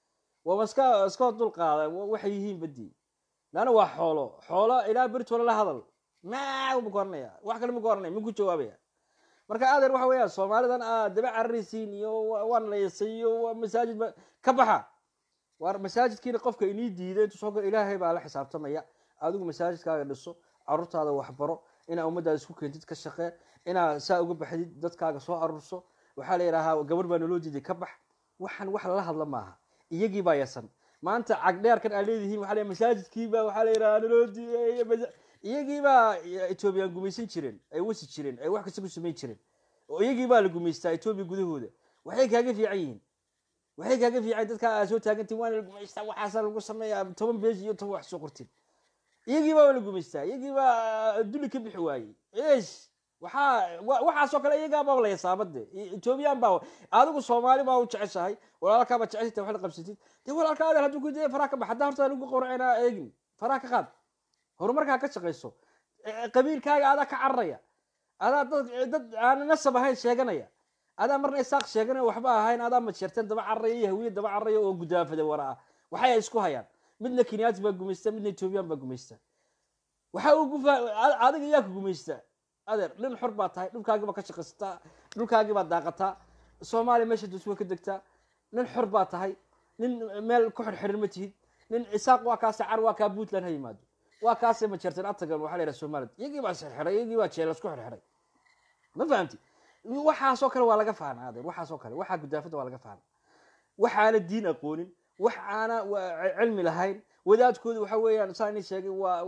waaba iska iska dul qaada waxay yihiin badii laana waa xoolo xoolo ilaa beritoole la hadal maa ma garanaya wax kale ma garanaya ma ku jawaabaya marka adeer waxa weeyaan soomaalidan aad daba cararaysiin iyo waan laysay iyo masaajid ba ka baxa waar masaajidkiina qofka inii diiday intuu soo galo ilaahay baa la xisaabtamaya adigu masaajidkaaga dhiso carruurtaada waxbaro inaa ummaddaada isku keentid ka shaqee inaa saa uga baxdid dadkaaga soo arurso waxaa la yidhaahaa gabar baa naloo diiday ka bax waxaan wax lala hadla maaha iyagii baa yasan maanta cagdheerkan aa leedihiin waxaa la masaajidkiiba waxaa la yidhahaa naloo diiday iyagii baa etoobiyaan gumaysan jireen ay wasi jireen ay wax kasta ku samayn jireen oo iyagii baa la gumaystaa etoobiya gudahooda waxay kaaga fiican yihiin waxay kaaga fiican dadka aa soo taagantiin waana la gumaystaa waxaasa lagu sameeyaa toban beej iyo toban wax soo qortin iyagii baa la gumaystaa iyagii baa duli ka bixi waayey esh waxaa waxaasoo kale iyagaa baa la yasaabade etoobiyaan baa adigu soomaali baa u jeceshahay walaalkaaba jecesita wax la qabsatid dee walaalka adeer hadduu ku dee faraha ka bax haddaa horta lagu qowracinaa eegin faraha ka qaad horumarkaa ka shaqayso qabiilkaaga adaa ka cararaya adaa dad dad aan nasab ahayn sheeganaya adaa marna isaaq sheeganaya waxba ahayn adaa majeerteen daba cararaya iyo hawiye daba cararaya oo gudaafada wara ah waxay ay isku hayaan midna kenyaati baa gumaysta midna etoobiyaan baa gumaysta waxa uu gufa adiga yaa ku gumaysta adeer nin xor baa tahay dhulkaagiibaa ka shaqaysataa dhulkaagiibaa daaqataa soomaaliya meesha duswa ka degtaa nin xor baa tahay nin meel ku xirxiran ma tihid nin isaaq waa kaase car waa kaa puntland ha yimaado waa kaase majeerteen atagan waxaa la yidhaha somaliland iyagii baa isxirxiray iyagii baa jeel isku xirxiray ma fahamti waxaasoo kale waa laga faana adeer waxaasoo kale waxaa gudaafada waa laga faana waxaana diin aqoonin wax aana cilmi lahayn wadaadkooda waxa weeyaan saa ini sheegay waa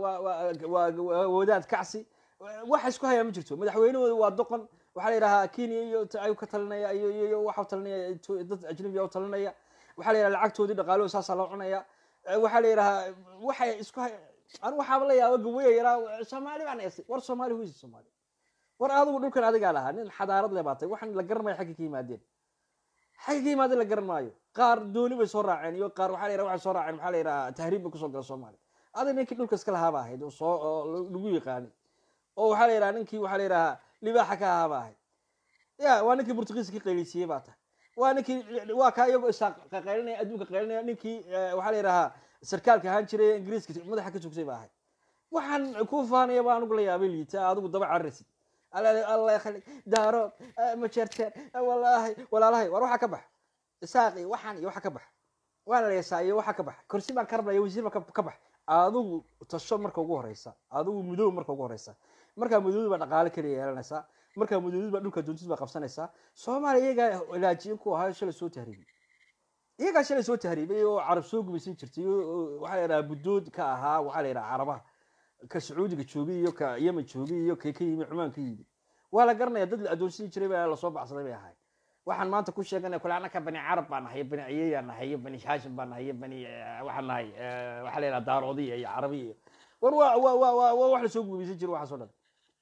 waa wadaad kacsi waxa isku hayaa ma jirto madaxweynahooda waa doqon waxaa la yidhahaa kenya iyo ayuu ka talinaya iyo iyo waxa talinaya dad ajnabiya u talinaya waxaa la yidhaha lacagtoodii dhaqaalahooda saasaa loo cunaya waxaa la yidhahaa waxay isku hay anu waxaaba la yaaba gawaya yaraa soomaali baan eesay war soomaali huysi soomaali war adigu dhulkan adigaa lahaa nin xadaarad le baatay waxaan la garanmaya xagga ka yimaadeen xagga ka yimaadeen la garan maayo qaar dooni bay soo raaceen iyo qaar waxaa la yidhaha waxay soo raaceen maxaa la yidhaha tahriib bay kusoo gala soomaaliya adig ninkii dhulka iska lahaaba ahayd oo soo oo lagu yaqaanay oo waxaa la yidhaha ninkii waxaa la yidhahaa libaaxa ka ahaaba ahayd ya waa ninkii burtuqiiska ka qaylisiiyey baa tahay waa ninkii waa kaa iyagoo isaaq qaylinaya adduunka qaylinaya ninkii waxaa la yidhahaa sarkaalka ahaan jiray ingiriiska madaxa ka tugsay baa ahayd waxaan ku faanaya baa anugu la yaabay liita adigu daba cararaysid alla khali daaro ma jeerteen wallaahi walaalahay war waxaa ka bax isaaqi waxaan iyo waxa ka bax waana la yasaa iyo waxa ka bax kursi baan ka rabnaya wasiir baan ka bax adigu tasho marka ugu horeysa adigu mudoob marka ugu horeysa markaa mudoobid baa dhaqaale kaliya yeelanaysaa markaa mudoobid baa dhulka doontid baa qabsanaysaa soomaaliya iyagaa ilaajiyin ku ahaa shalay soo tahriibay iyagaa shalay soo tahriibay oo carab soo gumaysan jirtay waxaa la yidhaha buddood ka ahaa waxaa la yidhaha carabaha ka sacuudiga joogay iyo ka yemen joogay iyo kay ka yimi cumaan ka yimi waa la garanaya dad la adoonsani jiray baa lasoo baxsaday bay ahayd waxaan maanta ku sheeganaya kule anaka bani carab baan nahay bani ciyeyaa nahay iyo bani haashim baan nahay iyo bani waxaan nahay waxaa la yidhaha daaroodiya iyo carabiya iyo war waa waa waa waa waa wax lasoo gumaysan jiro waxaas oo dhan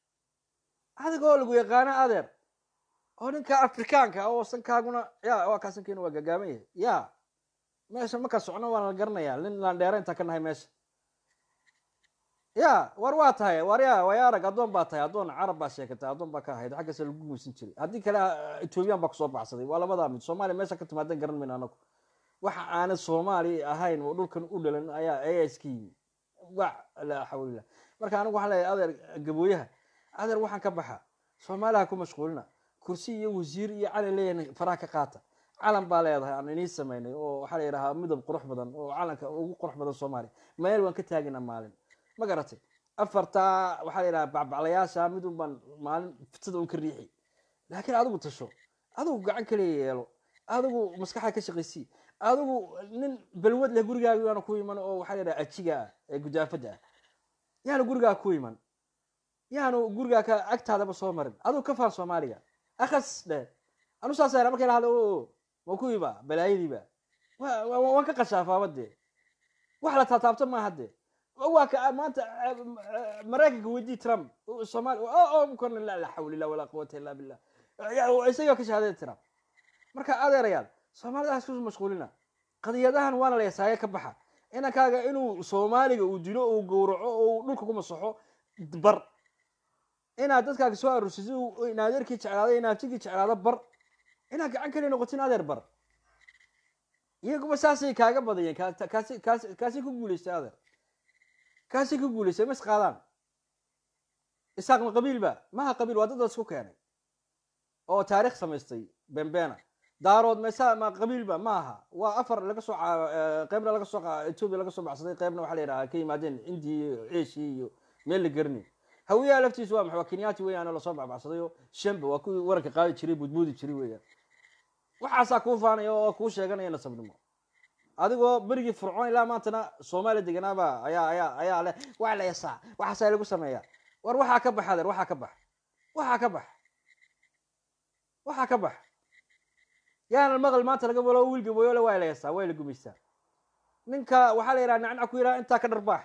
adigoo lagu yaqaano adeer oo ninka afrikaanka oo sankaaguna ya waa kaa sankiina waa gagaaban yahay ya meesha markaa socno waan la garanaya nin laan dheera intaa ka nahay meesha ya war waa tahay war ya way arag addoon baa tahay addoon carab baa sheekatay addoon baa ka ahayd xaggaasa lagu gumaysan jiray haddii kale etoobiyaan baa kusoo baxsaday waa labadaa mid soomaaliya meesha ka timaadan garan mayno anagu waxa aanad soomaali ahayn oo dhulkan u dhalan ayaa ayaa iska yimi wa laa xawlillah marka anigu waxaan leeyahay adeer gabooyaha adeer waxaan ka baxa soomaaliha ku mashquulina kursi iyo wasiir iyo calan leeyahay faraha ka qaata calan baa leedahay aan inii samaynay oo waxaa la yidhahaa midab qurux badan oo calanka ugu qurux badan soomaaliya meel waan ka taagina maalin ma garatay afartaa waxaa la yidhaha bacbaclayaasha midun baan maalin fitada un ka riixi laakiin adigu tasho adigu gacan kaliya yeelo adigu maskaxda ka shaqaysii adigu nin balwad leh gurigaaga yaanu ku iman oo waxaa la yidhaha ajiga ah ee gudaafada ah yaanu gurigaa ku iman yaanu gurigaa ka agtaadaba soo marin adigu ka faan soomaaliga akas dheh anu saas era markay lahada o waa kuwiiba balaayadiiba waan ka qashaafaaba dee wax la taataabto maaha dee waa ka maanta maraykanka weydii trump somaali korna la la xawla illah walaa quwata illa billah isagoo ka shahaaday trump marka adeerayaal soomaalidaas ku mashquulina qadiyadahan waana la yasaaye ka baxa inankaaga inuu soomaaliga uu dilo uu gowraco oo dhulka ku masaxo bar inaad dadkaaga soo aruursisid in adeerkii jeclaado in abtigii jeclaado bar inaad gacan kaliya noqotin adeer bar iyaguba saasay kaaga badayeen ka- kaasi kaasi kaasi ku guulaystay adeer kaasi ku guulaystay ma isqaadaan isaaq ma qabiil ba maha qabiil waa dad isku keenay oo taariikh samaystay bembeena daarood mesa ma qabiilba ma aha waa afar laga soo ca- eh, qeybna laga soo qa- etoobiya laga soo baxsaday qeybna waxaa la yidhaha ka yimaadeen indiya iyo asia iyo meel la garni hawiyaha laftiisu waa maxay waa kenyaati weeyaan oo lasoo baxbaxsaday oo shanba waa kuwii waranka qaadi jiray budbuudi jiray weeyaan waxaasaa kuu faanaya oo kuu sheeganaya nasabnimo adigoo berigii fircoon ilaa maantana soomaaliya deganaaba ayaa ayaa ayaa leh waa la yasaa waxaasaa lagu sameeyaa war waxaa ka bax adeer waxaa ka bax waxaa ka bax waxaa ka bax yaana maqal maanta laga balo wiil gaboyole waa la yasaa waa la gumaystaa ninka waxaa la yidhaha nacnac ku yidhaha intaa ka dharbaax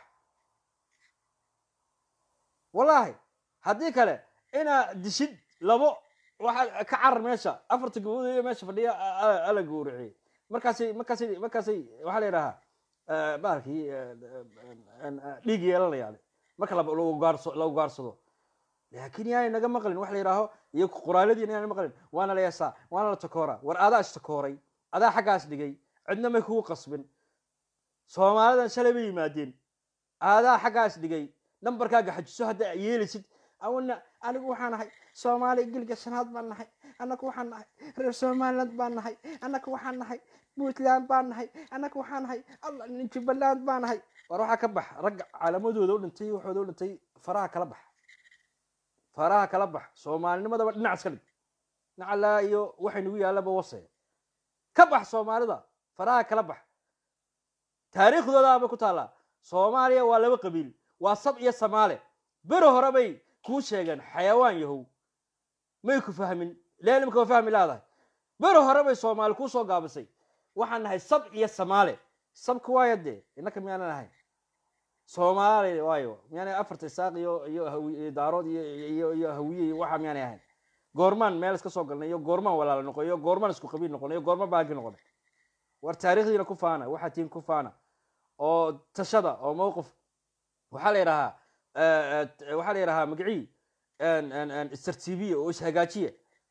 wallaahi haddii kale inaa dishid labo waxaa ka carar meesha afarta gabood iyo meesha fadhiya a- a- ala gowraciyey markaasay markaasay markaasay waxaa la yidhahaa eh, bahalkii eh, eh, dhiig yeelanaya marka la- lagu gaarso- lagu gaarsado laakiin yaanay naga maqlin wax la yidhaaho iyo qoraaladiina yaanay maqlin waana la yasaa waana la takooraa war adaa istakooray adaa xaggaas dhigay cidna may kugu qasbin soomaalidan shalay bay yimaadeen aadaa xaggaas dhigay nambarkaaga xajiso hadda yeelisid awana anigu waxaan nahay soomaali gilga shanaad baan nahay annaku waxaan nahay reer somaliland baan nahay annaku waxaan nahay puntland baan nahay annaku waxaan nahay allah nin jubbaland baan nahay war waxaa ka bax ragga calamadooda u dhintay waxooda u dhintay faraha kala bax faraha kala bax soomaalinimadaba dhinac iska dhig nacalaa iyo waxay nagu yaallaba wase ka bax soomaalida faraha kala bax taariikhdoodaaba ku taallaa soomaaliya waa laba qabiil waa sab iyo samaale beri hore bay kuu sheegeen xayawaan yahow may ku fahmin leelimka waa fahmi laadahay beri hore bay soomaali kuu soo gaabisay waxaan nahay sab iyo samaale sabka waaya dee innaka miyaanan ahayn soomaali waayo miyaanay afarta isaaq iyo iyo hawi- iyo daarood iyo iyo iyo hawiye iyo waxa miyaanay ahayn goormaan meel iska soo galnay iyo goormaan walaala noqon iyo goormaan isku qabiil noqon iyo goormaan baagi noqonay war taariikhdiina ku faana waxaa tiin ku faana oo tashada oo mowqif waxaa la yidhahaa eh, eh, waxaa la yidhahaa magacii istartiibiya oo ishagaajiya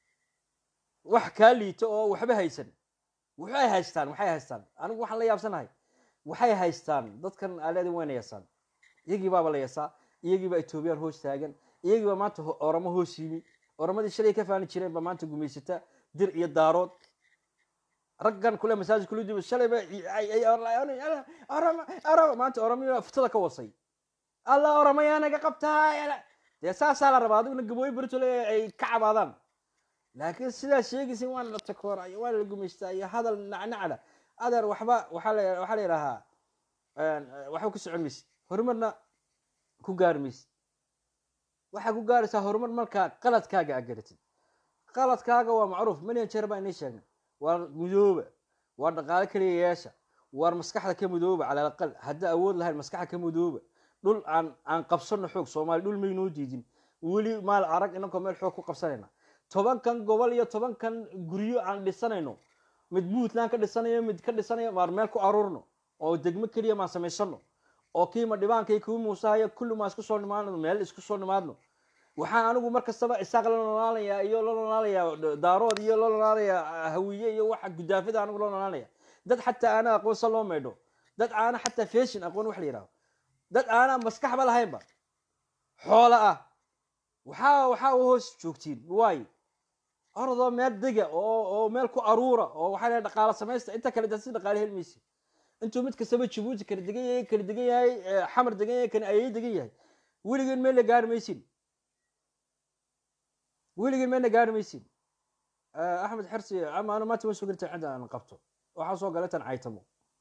wax kaa liito oo waxba haysan waxay haystaan waxay haystaan anigu waxaan la yaabsanahay waxay haystaan dadkan aleedin wayna yasaan iyagii baaba la yasaa iyagii baa etoobiyaan hoos taagan iyagii baa maanta ho- oramo hoos yimi oramadii shalay ka faani jireen baa maanta gumaysata dir iyo daarood raggan kule masaajid kula duba shalay ba ay- ay- ay- orama orama maanta oramiyo futada ka wasay alla oramayaa naga qabtaa yala- dee saasaa la rabaa adiguna gabooyo bertole ay ka cabaadaan laakiin sidaa sheegaysa waana la takoora iyo waana la gumaystaa iyo hadal nacnacda adeer waxba waxaa la waxaa la yidhahaa waxba ku socon maysid horumarna ku gaari maysid waxaa ku gaaraysaa horumar markaa qaladkaaga aad garatid qaladkaaga waa macruuf million jeer baa inii sheegnay waa mudooba waa dhaqaale keliya yeesha waar maskaxda ka mudooba cala alaqal hadda awood lahayn maskaxda ka mudooba dhul aan aan qabsano xoog soomaali dhul maynoo diidin weli maal arag inankoo meel xoog ku qabsanayna tobankan gobol iyo tobankan guryo aan dhisanayno mid puntland ka dhisanayo mid ka dhisanayo maar meel ku aruurno oo degmo keliya maan samaysano oo kiima dhibaanka iyo kii muusahaya kulli maan isku soo nimaadno meel isku soo nimaadno waxaan anigu mar kastaba isaaq la noolaanayaa iyo la noolaanayaa daarood iyo la noolaanayaa hawiye iyo waxa gudaafada anigu la noolaanaya dad xataa aana aqoonsa loo maydho dad aana xataa fashion aqoon wax la yidhahdo dad aana maskaxba lahaynba xoola ah waxaa waxaa u hoos joogtiin waayo orodoo meel dega oo oo meel ku aruura oo waxaa la dhaqaalo samaysta inta kale si dhaqaale helmaysi intuu mid kastaba jabuuti kala degan yahay kala degan yahay eh, xamar degan yahay kan ayay degan yahay weligeen meel la gaari maysin weligeen meel la gaari maysin Eh, axmed xersi ama anu maanta ma soo gelita cidda aan qabto waxaa soo galay tan caytamo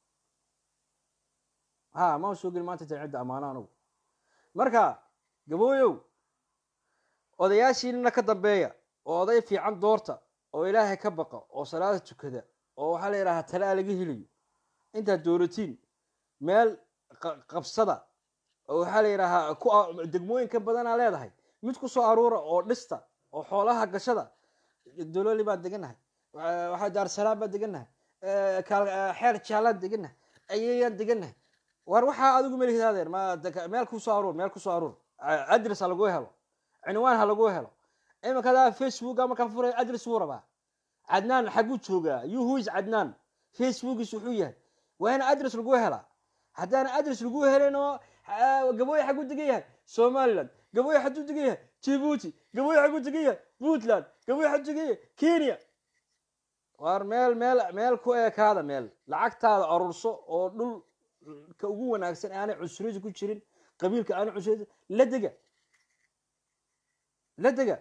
ha ma soo gelin maanta tan cidda amaano anugu marka gabooyow odayaashiinna ka dambeeya oo oday fiican doorta oo ilaahay ka baqa oo salaada tukada oo waxaa la yidhahaa talaa laga helayo intaad dooratiin meel qa- qabsada oo waxaa la yidhahaa ku a- degmooyinka badanaa leedahay mid ku soo aruura oo dhista oo xoolaha gashada dololi baan degannahay wa- waxaa daarsalaam baan degannahay eh, kaal- eh, xeer jaalaan degannahay ayayaan degannahay war waxaa adigu melihidaadeer ma deka- meel ku soo aruur meel ku soo aruur A- adres ha lagu helo cinwaan ha lagu helo iminkadaa facebooka markaan furay adres buu rabaa cadnaan xaguu joogaa you who is cadnaan facebookiis wuxuu yahay waa in adress lagu helaa haddaana adress lagu helin oo ah, gabooye xaguu degan yahay somaliland gabooye xaguu degan yahay jibuuti gabooye xaguu degan yahay puntland gabooye xaguu degan yahay kenya waar meel meel meel ku ekaada meel lacagtaada arurso oo dhulka ugu wanaagsan aanay cunsuriyadu ku jirin qabiilka aanay cunsuriyadu la dega la dega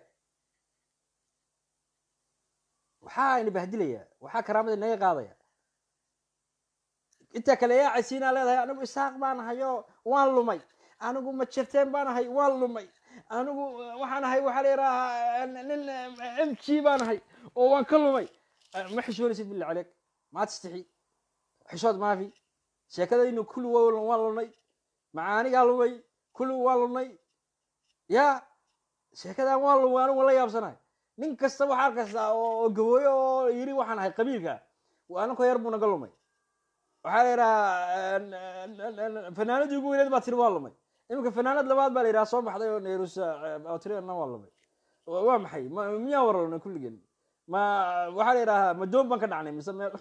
waxaa ina bahdilayaa waxaa karaamada inaga qaadaya intaa kale yaa casiinaa leedahay anigu isaaq baan ahay oo waan lumay anigu majirteen baan ahay waan lumay anigu eh, waxaan ahay waxaa la yidhaahaa nin m g baan ahay oo waan ka lumay Eh, ma xishoonaysid billah caleyk maad istixi xishood maafi sheekadaynu kulli wa- waan lunay macaanigaa lumay kulli waan lunay ya sheekadan waan lumay anigu waan la yaabsanahay nin kasta waxaa arkaysaa oo oo gabooyo oo yiri waxaan ahay qabiilka aninkoo yar buu naga lumay waxaa la yidhahaa fanaanadii ugu weyneed baa tiri waa lumay iminka fanaanad labaad baa la yidhaha soo baxday oo nairusa oo tiri na waa lumay Wa- waa maxay ma miyaa wararnay kulligeen ma waxaa la yidhahaa ma doon baan ka dhacnay mise meel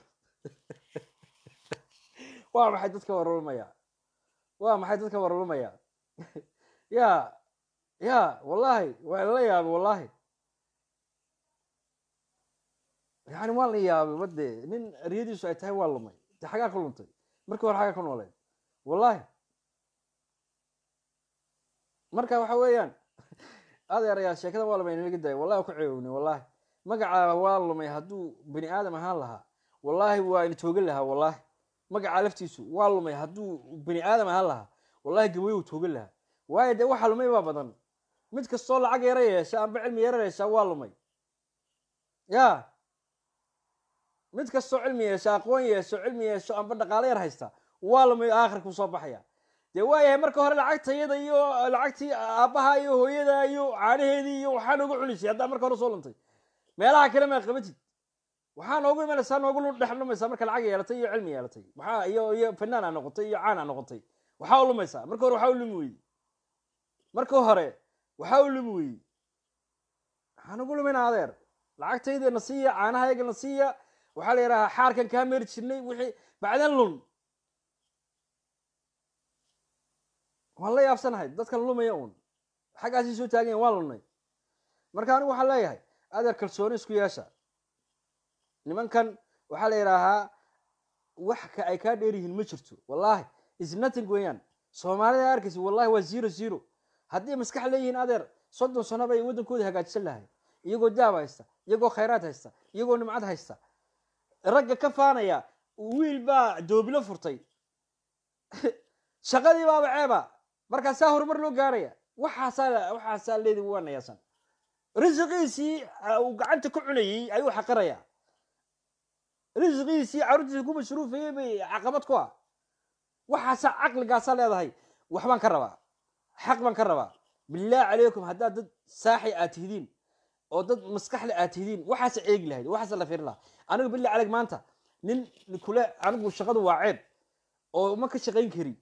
waa maxay dadka wararumaya waa maxay dadka wararumaya ya ya wallahi waa lala yaabay wallahi yani waan la yaabay bade nin riyadiisu ay tahay waa lumay de xagaa ka luntay markii hore xagaa ka nooleed wallahi marka waxa weeyaan adeerayaa sheekada waa lumay nalaga daaya wallahi ku ceewownay wallahi magaca waa lumay hadduu bani aadam ahaan lahaa wallahi waa ina toogan lahaa wallahi magaca laftiisu waa lumay hadduu bani aadam ahaan lahaa wallahi gaboy uu toogan lahaa waayo dee waxa lumay baa badan mid kastoo lacag yara yeesha amba cilmi yara yeesha waa lumay ya mid kastoo cilmi yeesho aqoon yeesho cilmi yeesho amba dhaqaalo yar haysta waa lumay aakhirka kusoo baxaya dee waayahay marka hore lacagtayada iyo lacagtii aabbaha iyo hooyada iyo caanaheedii iyo waxaa noogu culisay haddaa marka hore soo luntay meelaha kale ma qabatid waxaa noogu imanaysaa noogu dhex lumaysaa marka lacag yeelatay iyo cilmi yeelatay waxaa iyo iyo fanaan aa noqotay iyo caan aa noqotay waxaa u lumaysaa marka hore waxaa u lumi weyey marka hore waxaa u lumi weyey waxaan ugu lumayna adeer lacagtayda na siiya caanahayga na siiya waxaa la yidhahaa xaarkan kaa meeri jirnay wixii bacdan lun waan la yaabsanahay dadkan lumaya uun xaggaasii soo taagan yahin waan lunnay marka anigu waxaan leeyahay adeer kalsooni isku yeesha nimankan waxaa la yidhaahaa wax ka ay kaa dheer yihiin ma jirto wallahi is nothing weeyaan soomaalida arkaysa wallahi waa zero zero haddii maskax leeyihiin adeer soddon sano bay waddankooda hagaajisan lahay iyagoo daab haysta iyagoo khayraad haysta iyagoo nimcad haysta ragga ka faanaya wiil baa doobilo furtay shaqadii baaba ceeba markaasaa horumar loo gaaraya waxaasaa waxaasaa leedi waa nayaasan risiqiisii uu gacanta ku cunayey ayuu xaqiraya risiqiisii carruurtiisa ku masruufayey bay caqabad ku ah waxaasaa caqligaasaa leedahay waxbaan ka rabaa xaq baan ka rabaa bilaahi calaykum haddaad dad saaxi aad tihidiin oo dad maskaxle aad tihidiin waxaasa eegi lahayd waxaasa la fiirin lahaa anigu billahi calayk maanta nin kule anigu shaqadu waa ceeb oo ma ka shaqayn kari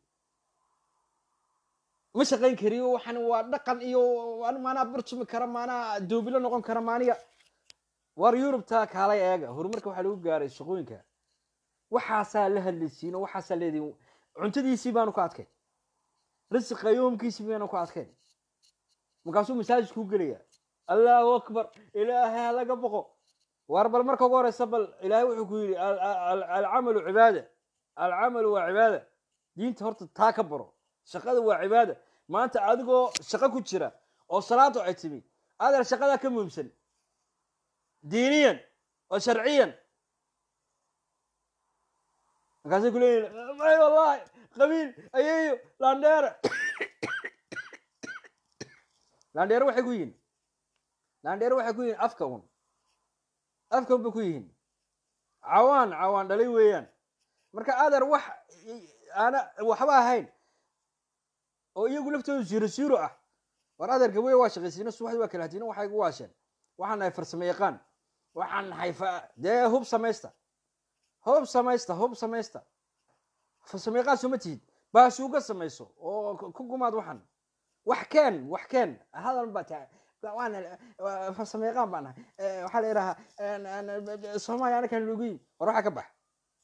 ma shaqayn kari waxan waa dhaqan iyo maanaa bartumi kara maanaa doobilo noqon kara maaniga war yurubta kaalay eega horumarka waxaa lagu gaaray shaqooyinka waxaasaa la hadlaysiin oo waxaasaa leediin cuntadiisii baanu ku adkayn risiqa yoomkiisii baanu ku adkayn markaasuu masaajidkuu gelaya allahu akbar ilaahay ha laga boqo war bal marka ugu horeysa bal ilaahay wuxuu ku yidhi alcamalu cibaada alcamalu waa cibaada diinta horta taa ka baro shaqada waa cibaada maanta adigoo shaqo ku jira oo salaadu ay timi adeer shaqadaa ka muhiimsan diiniyan oo sharciyan markaasay ku leeyihin may wallahi qabiil ayeeyo landheere landheere waxay ku yihiin landheere waxay ku yihiin afka un afka un bay ku yihiin cawaan cawaan dhalay weeyaan marka adeer wax aana waxba ahayn oo iyagu laftoodu ziro ziro ah war adeer gaboye waa shaqaysiino subaxdii waa kala hatiino waxay igu waasheen waxaan nahay farsamo yaqaan waxaan nahay dee hub samaysta hub samaysta hub samaysta farsamo yaqaan soo ma tihid baasuuga samayso oo ku gumaad waxan wax keen wax keen hadal baa taa waan farsamo yaqaan baan nahay waxaa la yidhahaa soomaaliya anakaan lugiy war waxaa ka bax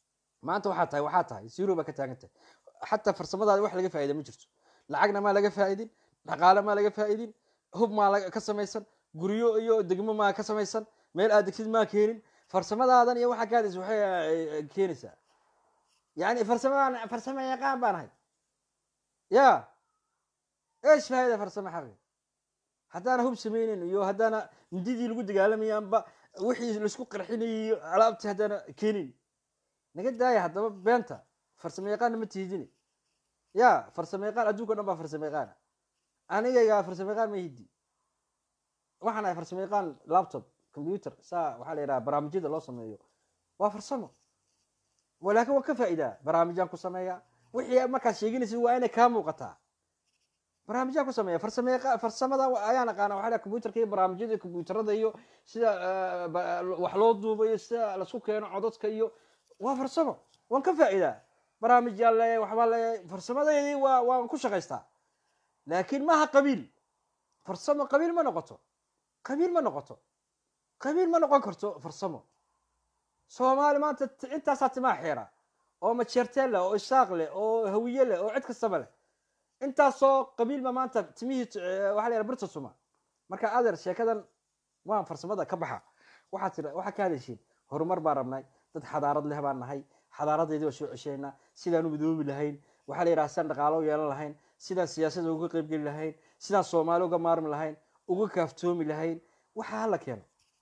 maanta waxaa tahay waxaa tahay zero baa ka taagan tahay xataa farsamadaada wax laga faa'ida ma jirto lacagna maa laga faa'idin dhaqaale maa laga faa'idin hub maa laga- ka samaysan guryo iyo degmo maa ka samaysan meel aad degtid maa keenin farsamadaadan iyo waxaa kaadis waxay eh, keenaysaa yani farsamadaan farsamo yaqaan baan ahay ya eesh faa'ida farsamo xaqi haddaana hub samaynin iyo haddaana mindidii lagu dagaalamaya amba wixii laisku qarxinayay iyo alaabtii haddaana keenin naga daaya haddaba beenta farsamo yaqaanna ma tihidini ya farsamo yaqaan adduunka o dhan baa farsamo yaqaana anigayga farsamo yaqaan ma hidi waxaan ahay farsamo yaqaan laptop computer saa waxaa la yidhaha barnaamijyada loo sameeyo waa farsamo walaakin waa ka faa'idaa barnaamijyaan ku sameeya wixii markaad sheeginaysa waa inay kaa muuqataa barnaamijyaan ku sameeya farsamo yaqa- farsamada wa- ayaan aqaana waxaa la computerka iyo barnaamijyada computerada iyo sida eh, ba- wax loo duubayo sida lasku keeno codadka iyo waa farsamo waan ka faa'idaa barnaamijyaan leeyahay waxbaa leeyahay farsamadeedii waa waan ku shaqaystaa laakiin maaha qabiil farsamo qabiil ma noqoto qabiil ma noqoto qabiil ma noqon karto farsamo soomaali maanta t- intaasaa timaa xeera oo majeerteen leh oo isaaq leh oo hawiye leh oo cid kastaba leh intaasoo qabiilba maanta timihii t- eh, waxaa la yidhaha birta suma marka adeer sheekadan waan farsamada ka baxa waxaad tira waxaa ka hadashiin horumar baan rabnay dad xadaarad leh baan nahay xadaaradeedii waa soo cesheynaa sidaan u midoobi lahayn waxaa la yidhaha sidaan dhaqaalo u yeelan lahayn sidaan siyaasada uga qaybgeli lahayn sidaan soomaali uga maarmi lahayn uga kaaftoomi lahayn waxa hala keeno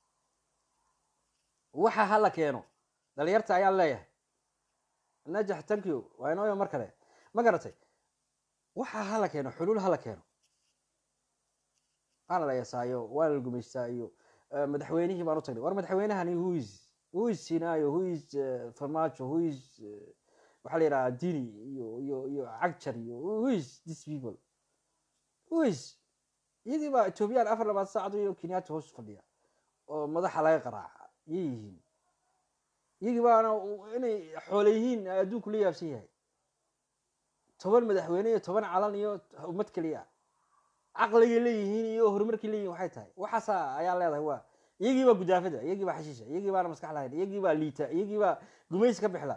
waxa hala keeno dhalinyarta ayaan leeyahay najax thank you waa inooyo mar kale ma garatay waxa hala keeno xuluul hala keeno waana la yasaayo waana la gumaystaa iyo eh, madaxweynihii baan u tagnay war madaxweynahani who is who is sinaayo who is eh, farmaajo who is eh, waxaa la yidhaha dini iyo iyo iyo cagjar iyo who is this people who is iyadii baa ethoobiyan afar labaad saacad iyo kenyatta hoos fadhiya oo madaxa laga qaraaca yay yihiin iyagii baana u- inay xoole yihiin adduunku la yaabsan yahay toban madaxweyne iyo toban calan iyo ummad keliya caqligay leeyihiin iyo horumarkay leeyihin waxay tahay waxaasa ayaa leedahay waa iyagii baa gudaafada iyagii baa xashiisha iyagii baana maskax lahayn iyagii baa liita iyagii baa gumaysi ka bixla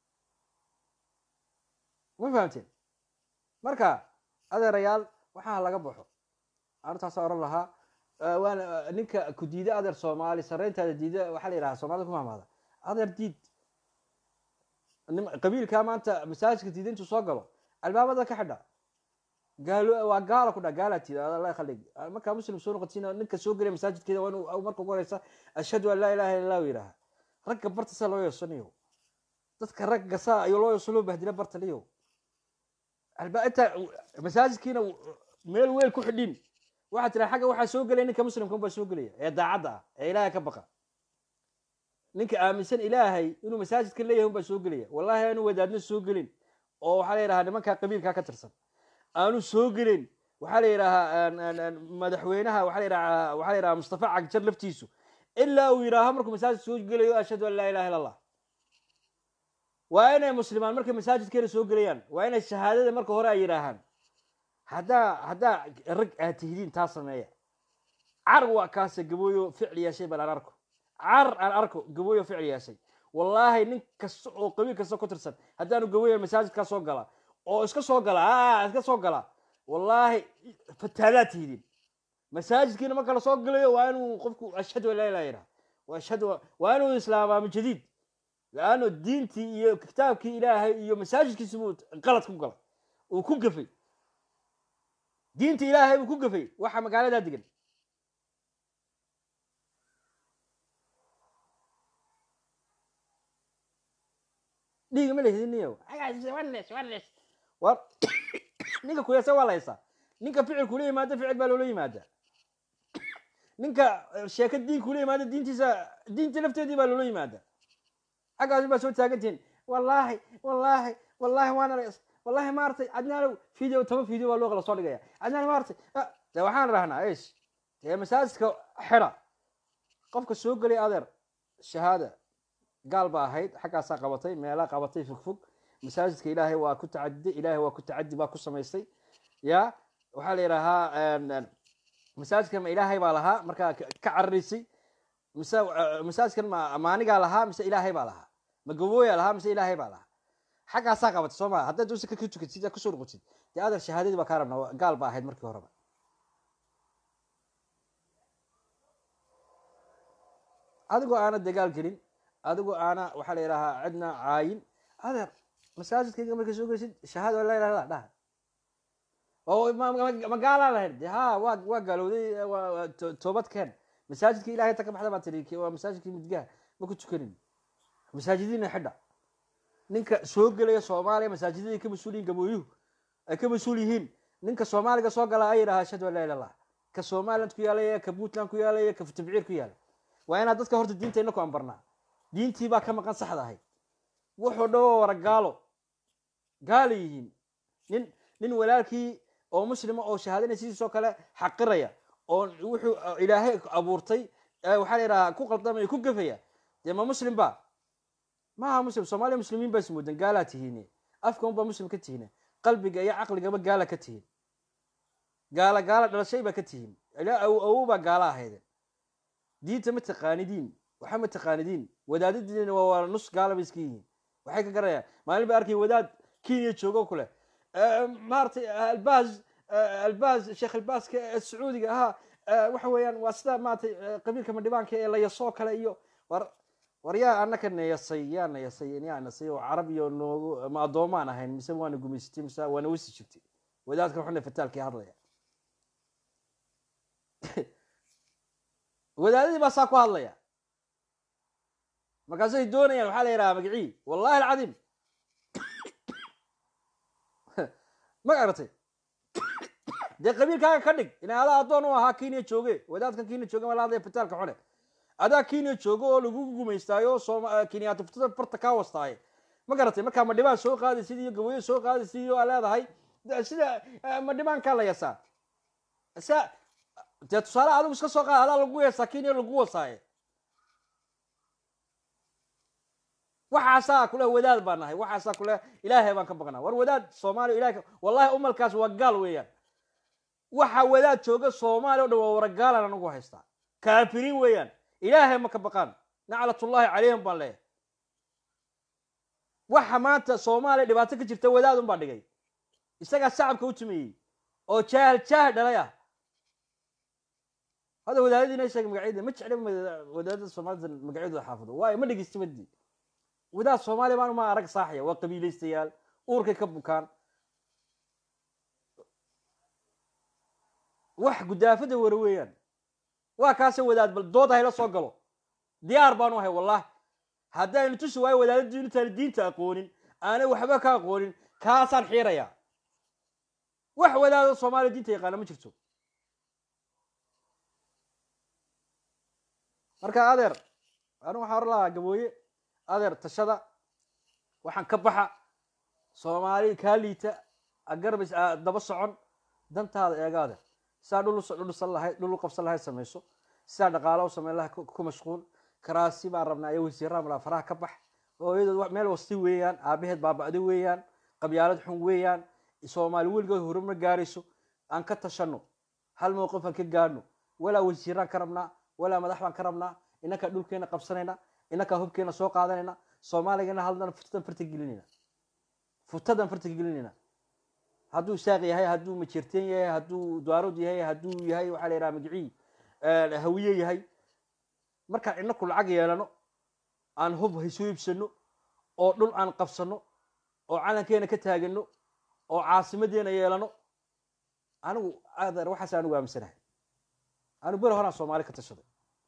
ma fahamteen marka adeerayaal waxaa laga baxo arrintaasa oran lahaa Eh, waana eh, ninka ku diida adeer soomaali sarreyntaada diida waxaa la yidhaha soomaalida ku mahmaada adeer diid nim- qabiilkaa maanta masaajidka diida intuu soo galo albaabada ka xidha gaalo waa gaala ku dha gaala tiida alla khalig markaa muslim soo noqotiin ninka soo gelaya masaajidkeeda waa inuu marka ugu horeysa ashhadu an laa ilaha illa allah yidhaaha ragga barta saa loo yeesanayo dadka ragga saa ayo loo yeeso loo bahdila bartaniyo alba inta masaajidkiina meel weel ku xidhin waxaa tira xagga waxaa soo gelaya ninka muslimka unbaa soo gelaya ee daacadda ah ee ilaahay ka baqa ninka aaminsan ilaahay inuu masaajidka leeyahay unbaa soo gelaya wallahi aanu wadaadna soo gelin oo waxaa la yidhahaa nimankaa qabiilkaa ka tirsan aanu soo gelin waxaa la yidhahaa aan- aan- aan madaxweynaha waxaa la yidhahaa waxaa la yidhahaa mustafa cagjar laftiisu ilaa uu yidhaaho markuu masaajid soo gelayo ashhadu an laa ilaha illa allah waa inay muslimaan markay masaajidkeena soo gelayaan waa inay shahaadada marka hore ay yidhaahaan haddaa haddaa rag aad tihidiin taa sameeya car waa kaase gabooyo ficil yeeshay bal aan arko car aan arko gabooyo ficil yeeshay wallaahi nin kasta oo qabiil kasta ku tirsan haddaanu gabooya masaajidkaa soo gala oo iska soo gala aa iska soo gala wallaahi fataalaad tihidiin masaajidkiina marka la soo galayo waa inuu qofku ashhadu an laa ilaha yidhaha wa ashhadu waa inuu islaamaa min jadiid laano diintii iyo kitaabkii ilaahay iyo masaajidkiisi buu qalad ku galay uu ku gafay diinta ilaahay buu ku gafay waxa magaaladaa degan dhiiga ma lehidin niyow war ninka kuyasa waa la haysaa ninka ficil kula yimaada ficil baa loola yimaada ninka eh, sheeka diin kula yimaada diintiisa diinta lafteedii baa loola yimaada xaggaasi baa soo taagantihiin wallaahi wallaahi wallaahi waana la wallahi maaragtay adnaalow video toban video baa loo kala soo dhigaya adnaalow maaragtay ah, dee waxaan rahnaa ish dee masaajidka xidha qofka soo gelay adeer shahaada gaal ba ahayd xaggaasaa qabatay meelaa qabatay fogfog masaajidka ilaahay waa ku tacadiday ilaahay waa ku tacadi baa ku samaystay ya waxaa la yidhaahaa masaajidkan ma ilaahay baa lahaa markaa ka ka cararaysay mise eh, masaajidkan ma maanigaa lahaa mise ilaahay baa lahaa ma gabooyaa lahaa mise ilaahay baa lahaa xaggaasaa qabata soo maa haddaad usa ka tukatid aad kusoo noqotid dee adeer shahaadadii baa kaa rabnaa waa- gaal ba ahayd markii horeba adigoo aana dagaal gelin adigoo aana waxaa la yidhahaa cidna caayin adeer masaajidkayga markay soo geysid shahaada la ilaha illallah dhaha oo ma- ma- ma gaalaa lahayd de ha waa waa gaalowday waa- waa to- toobad keen masaajidkii ilahay ta ka baxda baa tiri ki- waa masaajidkii midgaha ma ku tukanin masaajidiina xidha ninka soo gelaya soomaaliya masaajidadii ka mas-uul yihiin gabooyuhu ay ka mas-uul yihiin ninka soomaaliga soo gala ay yidhaha ashhadu an laa ilaha illallah ka somaliland ku yaalaya ka puntland ku yaalaya ka tabciir ku yaala waa inaad dadka horta diinta inaku ambarnaa diintii baa ka maqan saxda ahayd wuxuu dhan waa wara gaalo gaala yihiin nin nin walaalkii oo muslima oo shahaadanay sidiisoo kale xaqiraya oo wuxuu ilaahay abuurtay ee waxaa la yidhahaa ku qaldamaya ku gafaya dee ma muslim ba maaha muslim soomaaliya muslimiin baa ismoodan gaalaa tihiine afka unbaa muslim ka tihiine qalbiga iyo caqligaba gaala ka tihiin gaala gaala dhalashay baa ka tihiin ilaa awow awow baa gaala ahaydeen diinta ma taqaanidiin waxa ma taqaanidiin wadaadadiina waa waa nus gaala bay iska yihiin waxay ka garanayaan maalin ba arkay wadaad kenya joogo kule maaratay albaas albaas sheekh albaaska ee sacuudiga ahaa eh, waxa weeyaan waa sida maaratay eh, qabiilka madhibaanka ee layasoo kale iyo war war yaa anaka nayasay yaa nayasay yaa nasay oo carab iyo noogu ma addoomaan ahayn mise waana gumaysatay mise waana wasi jirtay wadaadkan xune fataalkii hadlaya wadaadadii baa saa ku hadlaya markaasay doonayaan waxaa la yidhaha magacii wallahi alcadiim ma garatay dee qabiilkaaga ka dhig ina adaa addoon u ahaa kenya jooge wadaadkan kenya jooge mala hadlaya fataalka xune adaa kenya joogo oo lagu gumaystaayo sooma kenyaata futada barta kaa wastaaye ma garatay markaa madhibaan soo qaadaysid iyo gawayo soo qaadaysid iyo aa leedahay de- sida eh, madhibaankaa la yasaa sa dee tusaale adigu iska soo qaad adaa lagu yeesaa kenya lagu wasaaye waxaasaa kule wadaad baan nahay waxaasaa kule ilaahay baan ka baqnaa war wadaad soomaaliya ilahay ka- wallahi umalkaas waa gaal weeyaan waxa wadaad jooga soomaaliya o dhan waa waragaalan anagu haystaa kaafiriin weeyaan ilaahay ma ka baqaan naclatullahi calayhim baan leeyahay waxa maanta soomaaliya dhibaato ka jirta wadaad un baa dhigay isagaa shacabka u tumeeyey oo jaahil jaahil dhalay ah hada wadaadadiina sheegay magacyada ma jecla wadaadada soomaalida magacyadooda xaafido waayo ma dhegeysta madii wadaad soomaaliya baan ma arag saaxaya waa qabiilaystayaal uurkay ka bukaan wax gudaafada wara weeyaan waa kaase wadaad bal dood hayla soo galo diyaar baanu ahay wallahi haddaynu tusi waayo wadaadadii intaan diinta aqoonin aanay waxba ka aqoonin kaasaan xiirayaa wax wadaado soomaaliya diinta yaqaana ma jirto marka adeer anu waxaa or lahaa gabooye adeer tashada waxaan ka baxa soomaali kaa liita agarbis daba socon dantaada eega adeer sidaa dhul u- dhulsan lahayd dhul u qabsan lahayd samayso sidaa dhaqaalo u samayn lahayd ku ku mashquul karaasi baan rabnaa iyo wasiiraan malaa faraha ka bax hooyadood wa- meel wasti weeyaan aabaheed baaba'day weeyaan qabyaalad xun weeyaan soomaali weligood horumar gaarayso aan ka tashano hal mowqif aan ka gaadhno walaa wasiiraan ka rabnaa walaa madax baan ka rabnaa inakaa dhulkeena qabsanayna inakaa hubkeena soo qaadanayna soomaaligana hadlana futadan farta gelinayna futadan farta gelinayna hadduu isaaq yahay hadduu majeerteen yahay hadduu daarood yahay hadduu yahay waxaa la yidhaha magicii hawiye yahay markaan inaku lacag yeelano aan hub haysoo iibsano oo dhul aan qabsano oo calankeena ka taagano oo caasimadeena yeelano anigu adeer waxaas anigu aaminsanahay anigu beri horaan soomaali ka tashaday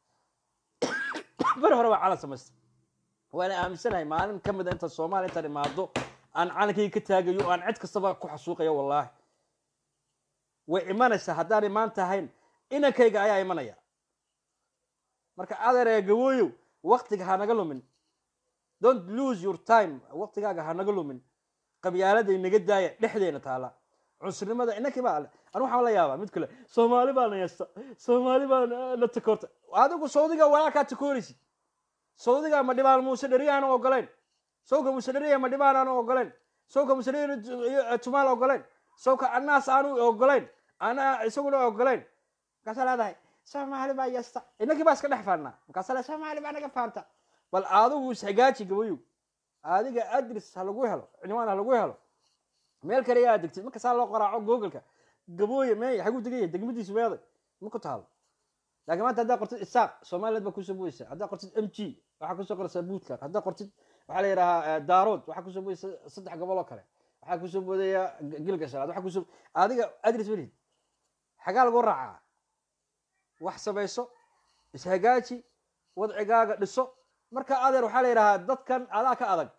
beri hore waa calan samaystay waana aaminsanahay maalin ka mid a inta soomaaliya intaan imaado aan calankayga ka taagayo oo aan cid kastaba ku xasuuqayo wallaahi way imanaysaa haddaan imaan tahayn inankayga ayaa imanaya marka adeer gawooyow waktiga ha naga lumin don't lose your time waktigaaga ha naga lumin qabyaalada inaga daaya dhexdeena taala cunsurnimada inankii baa ale anu waxaan la yaabaa mid kale soomaali baa nayasta soomaali baa la takoorta adigu saudiga walaalkaa takooraysid saudiga ma dhibaan muuse dheri aanu ogoleyn sawka muuse dheriya ma dhibaan aanu ogoleyn sawka muuse dheri tumaal ogoleyn sawka anaas aanu ogoleyn ana isaguna ogoleyn markaasaa leedahay soomaali baa yasta inankii baa iska dhex faannaa markaasaa le soomaali baa naga faanta bal adigu ishagaaji gabayow adiga adres ha lagu helo cinwaan ha lagu helo meel kale yaa degtid marka saa loo qaraaco googleka gabooye meey xaguu degaya degmadiisu meeday ma ku taalo laakiin maanta haddaa qortid isaaq somaliland baa kusoo boysa haddaa qortid m g waxaa kusoo qoraysaa puntland haddaa qortid waxaa la yidhahaa daarood waxaa kusoo boodaysa saddex gobol oo kale waxaa kusoo boodaya gilgashalaad waxaa kusoo adiga adres welid xagaa lagu raacaa wax samayso ishagaaji wadcigaaga dhiso marka adeer waxaa la yidhahaa dadkan adaa ka adag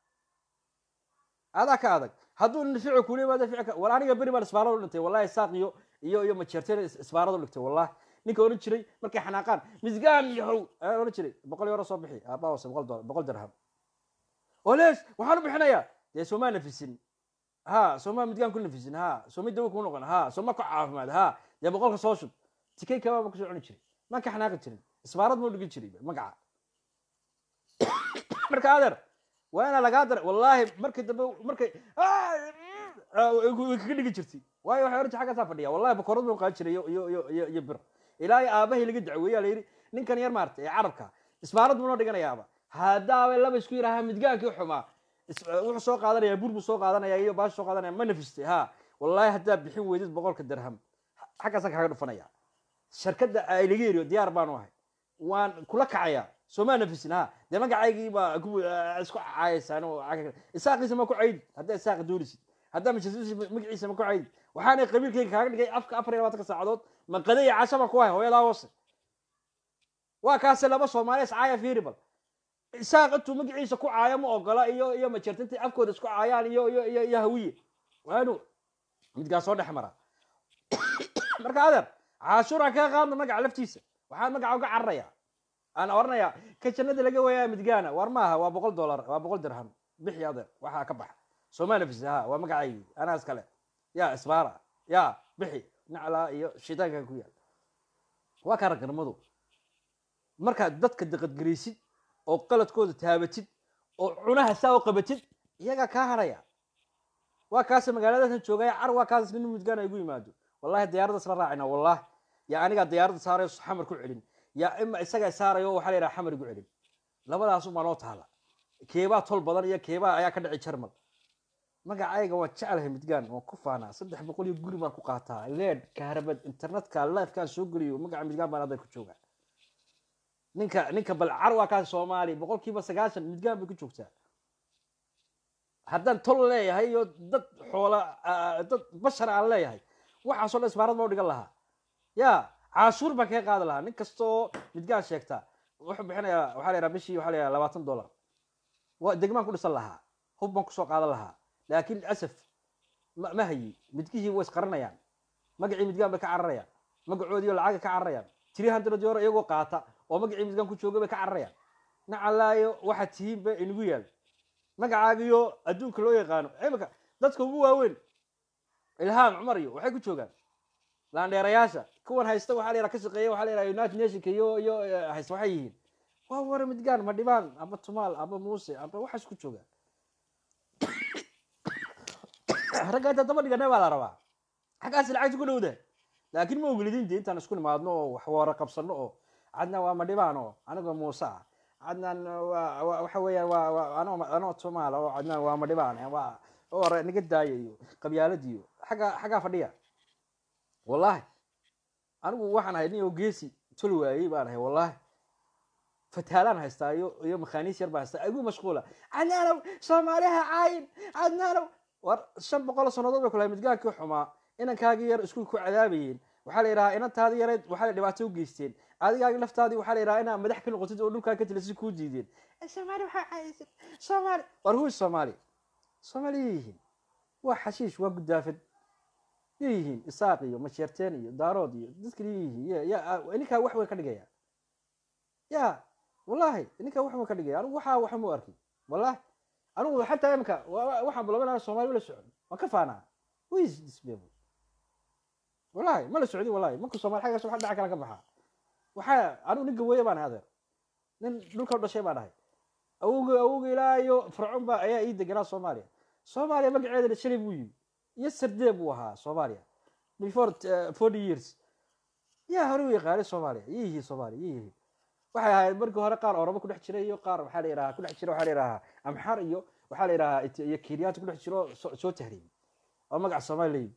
adaa ka adag hadduu nifico kula yimaado ficilka wal aniga beri baan isbaarada u dhintay wallahi saaq iyo iyo iyo majeerteen isbaarada u dhigtay wallahi ninka oran jiray markay xanaaqaan misgaan yahow ayaa oran jiray boqol euro soo bixi aabaa wase boqol dolar boqol dirham oo lees waxaan u bixinayaa dee soomaa nafisin ha soomaa midgaan ku nafisin ha sooma dawo ku noqon ha sooma ku caafimaad ha dee boqolka soo shub tikay kabaa ma kusoo cuni jiray maan ka xanaaqi jirin isbaarad mau dhigi jiray magaca marka adeer waa inaa lagaa dara wallahi markii dambe markay way kaga dhigi jirtay waayo waxay oran jirtay xaggaasaa fadhiya wallahi bakorad buu qaan jiray iyo iyo iyo iyo iyo bir ilaa iyo aabahay laga dacweeyaa la yidhi ninkan yar maartay ee carabka isbaarad buu noo dhiganayaaba haddaabay laba isku yidhaha midgaankii xumaa wuxuu soo qaadanaya bur buu soo qaadanaya iyo baash soo qaadanaya ma nafistay ha wallahi haddaa bixin weydid boqolka dirham xaggaasaan kaaga dhufanaya shirkadda ay laga yeriyo diyaar baanu ahay waan kula kacaya soomaa nafisin ha dee magacaygii baa isku caayaysaan oo isaaqiisa ma ku caydi haddaa isaaqa doonisid haddaa majasiis magaciisa ma ku caydi waxaanay qabiilkayga kaaga dhigay afka afar iyo labaatanka saacadood maqade iyo cashaba ku hay hooyadaa hoose waa kaase laba soomaali iscaaya fiiri bal isaaq intuu magaciisa ku caayo ma ogola iyo iyo majeertinta afkooda isku caayaan iyo iyo iyo iyo hawiye waanu midgaa soo dhex mara marka adeer caashuuraan kaga qaadna magaca laftiisa waxaan magaca uga cararaya aan oranayaa ka jannada laga wayaa midgaana war maaha waa boqol dollar waa boqol dirham bixi adeer waxaa ka baxa sooma nafis ha waa magacaygi anaa iskale ya isbaara ya bixi naclaa iyo shaytaankan ku yaal waa kaa raganimadu markaad dadka daqadgaraysid oo qaladkooda taabatid oo cunaha saa u qabatid iyagaa kaa haraya waa kaase magaaladakan joogaya car waa kaas nin midgaan igu yimaado wallahi diyaaradaas la raacina wallahi yaa anigaa diyaaradda saarayo xamar ku celin yaa ima isagaa saarayo waxaa la yidhaha xamar igu celin labadaasumaa noo taala keebaa tol badan iyo keebaa ayaa ka dhici jarmal magacayga waan jeclahay midgaan waan ku faanaa saddex boqol iyo guri baan ku qaataa leed kaharabad internetka lifekaan soo geliyo magaca midgaan baan hadda ku joogaa ninka ninka bal car waa kaas soomaali boqol kiiba sagaashan midgaan bay ku joogtaa haddaan tol leeyahay iyo dad xoola dad bashar aan leeyahay waxaasoo dhan isbaarad loo dhigan lahaa ya caashuur baan kaga qaadi lahaa nin kastoo midgaan sheegta wuxuu bixinayaa waxaa la yidhaha bishii waxaa la yidhaha labaatan dollar waa degmaan ku dhisan lahaa hub baan kusoo qaadan lahaa laakiin asaf ma ma hayi midgihii way isqaranayaan magacii midgaan bay ka cararayaan magacoodiiyo lacagay ka cararayaan three hundred euro iyagoo qaata oo magacii midgaan ku jooga bay ka cararayaan nacalaayo waxaad tihiin ba inagu yaal magacaagiyo adduunka loo yaqaano imika dadka ugu waaweyn ilhaam cumar iyo waxay ku joogaan laandheerayaasha kuwan haysta waxaa la yidhaha ka shaqeeya waxaa la yidhaha united nationka iyo iyo haysta waxay yihiin waa wara midgaan ma dhibaan aba tumaal aba muuse aba waxaas ku joogaan ragga inta daba dhigana baa la rabaa xaggaasi lacagta ku dhowda laakiin ma ogolidin de intaan isku nimaadno oo wax wara qabsano oo cadna waa ma dhibaan oo anigoo muuse ah cadnaan waa waxa weeyaan waa waa anoo anoo tumaal oo cadnaan waa ma dhibaan waa oo niga daaya iyo qabyaaladiyo xagga xaggaa fadhiya wallahi anigu waxaan ahay nin oo geesi tol waayey baan ahay wallahi fataalaan haystaa iyo iyo makhaaniis yar baan haystaa igu mashquula cadnaanow soomaaliha caayin cadnaanow war shan boqol sannadood bay kulahay midgaankii xumaa inankaagii yar iskuul ku cadaabayeen waxaa la yidhahaa inantaadii yareed waxaa dhibaato u geysteen adigaagi laftaadii waxaa la yidhaha inaa madax ka noqotid oo dhulkaa ka tilasi kuu diideen soomaali waxaa caayisay soomaali war huwi soomaali soomaali yay yihiin waa xashiish waa guddaafad yay yihiin isaaq iyo masheerteen iyo daarood iyo dadkan yay yihiin ya ninkaa wax weyn ka dhigaya ya wallahi ninkaa wax weyn ka dhigaya anigu waxaa waxa mu arkin wallahi anigu xataa imika waxaan bulabanaha soomali wala socon waan ka faanaa wis disbebo wallahi ma la socdin wallahi marka soomali xaggaas waxa dhaca kala ka baxaa waxaa anigu nin gaweeye baan adeer nin dhulka u dhashay baan ahay awowga awowga ilaa iyo fircoon baa ayaa ii deganaa soomaaliya soomaaliya magaceeda shalay buu yimi iyo sardee buu ahaa soomaaliya before forty years yaa hore u yaqaanay soomaaliya yiyihiin soomaaliya yiyihiin waxay ahayd markii hore qaar orobo kudhex jiray iyo qaar waxaa la yidhaha kudhex jira waxaa la yidhahaa amxar iyo waxaa la yidhahaa Eti- iyo kenyaanta kudhex jiro soo soo tahriibay oo magaca soomaali leeyihi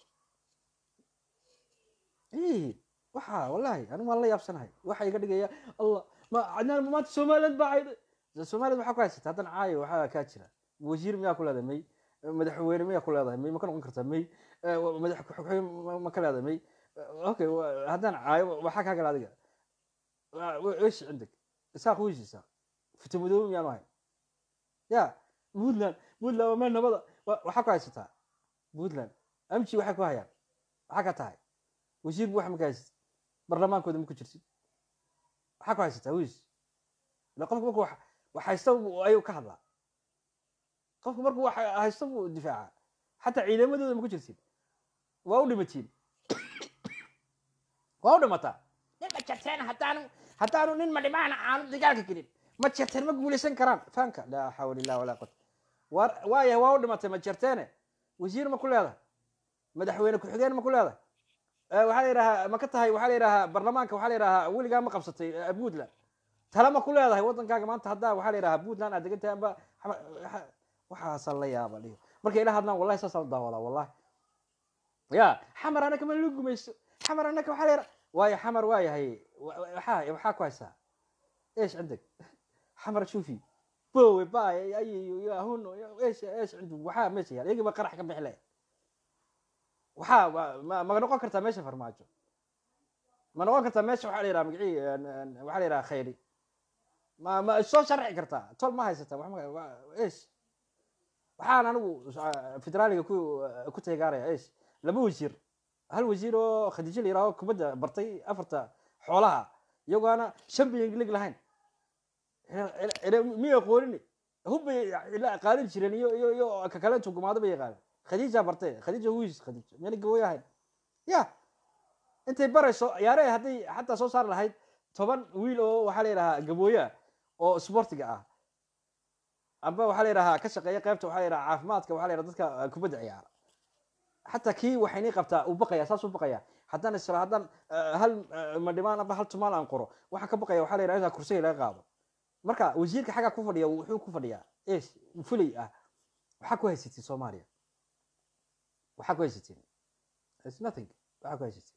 ii waxa wallahi anigu waan la yaabsanahay waxa iga dhigaya allah ma cadnaan maanta somaliland baa cayday somaliland waxaa ku haysata haddan caayo waxaa kaa jira wasiir miyaa ku leedahay may madaxweyne miyaa ku leedahay may ma ka noqon kartaa may Eh, wa- madax ku-xigeen ma- ma ka leedahay may Eh, okay wa- haddaan caayo waxaa kaa gala adiga ايش عندك؟ اساق ويش اساق؟ فتمدوم يا ماي يا بودلاند بودلاند وما نبض وحكوا هايستا بودلاند امشي وحكوا هايان حكا تاي وزير بوح مكايس برلمان كود مكو جرسي حكوا هايستا ويش لا قفك مركو وحايستو ايو كهلا قفك مركو هايستو دفاعا حتى ciidamadooda ma ku jirsin waa u dhimatiin waa u dhimataa nin ma jarteen haddaanu haddaanu nin madhimaana aanu dagaalka gelin ma jarteen ma guulaysan karaan faanka laa xawla illah walaa quwata war waayahay waa u dhimatay ma jarteene wasiir ma ku leedahay madaxweyne ku-xigeen ma ku leedahay Eh, waxaa la yidhahaa ma ka tahay waxaa la yidhahaa barlamaanka waxaa la yidhahaa weligaa ma qabsatay eh, puntland tala ma ku leedahay waddankaaga maanta haddaa waxaa la yidhahaa puntland aad degan tahay amba xama- waxa- waxaasaan la yaaba dhiyo markay ila hadlaan wallahi saasaan u daawadaa wallahi ya xamar anaka ma loo gumayso xamar anaka waxaa la yidhaha waayo xamar waa yahay wa- wa- waxaa waxaa ku haysaa ايش عندك حمر شوفي بوي باي اي يا هون ايش ايش عنده وحا ماشي يعني يجي قرح كم بحلاه وحا ما ما نقول كرتا ماشي فرماجو ما نقول كرتا ماشي وحا ليرا مقعي وحا ليرا خيري ما ما سو شرعي كرتا تول ما هيستا وحا ما- ايش waxaan anigu federaaliga ku ku teegaaraya eesh laba wasiir hal wasiir oo khadiijo la yidhaaho kubadda bartay afarta xoolaha iyagoona shan biyan lig lahayn miya qoolini hubbay ila qaalin jireen iyo iyo iyo kakaleetu gumaado bay yaqaaneen khadiija bartay khadiija wiis khadiijo miyana gawooy ahayn ya intay barayso yaare hadday xataa soo saari lahayd toban wiil oo waxaa la yidhahaa gabooya oo sportiga ah amba waxaa la yidhahaa ka shaqeeya qaybta waxaa la yidhaha caafimaadka waxaa la yidhaha dadka kubadda ciyaara xataa kii waxaynii qabtaa uu baqaya saas u baqaya haddaan isra haddaan eh, hal eh, madhimaan amba hal tumaal aan qoro waxaan ka baqaya waxaa la yidhaha intaa kursiga laga qaado marka wasiirka xaggaa ku fadhiya wuxuu ku fadhiyaa es fulay ah waxaa ku haysatiin soomaaliya waxaa ku haysatiin It's nothing waxaa ku haysatiin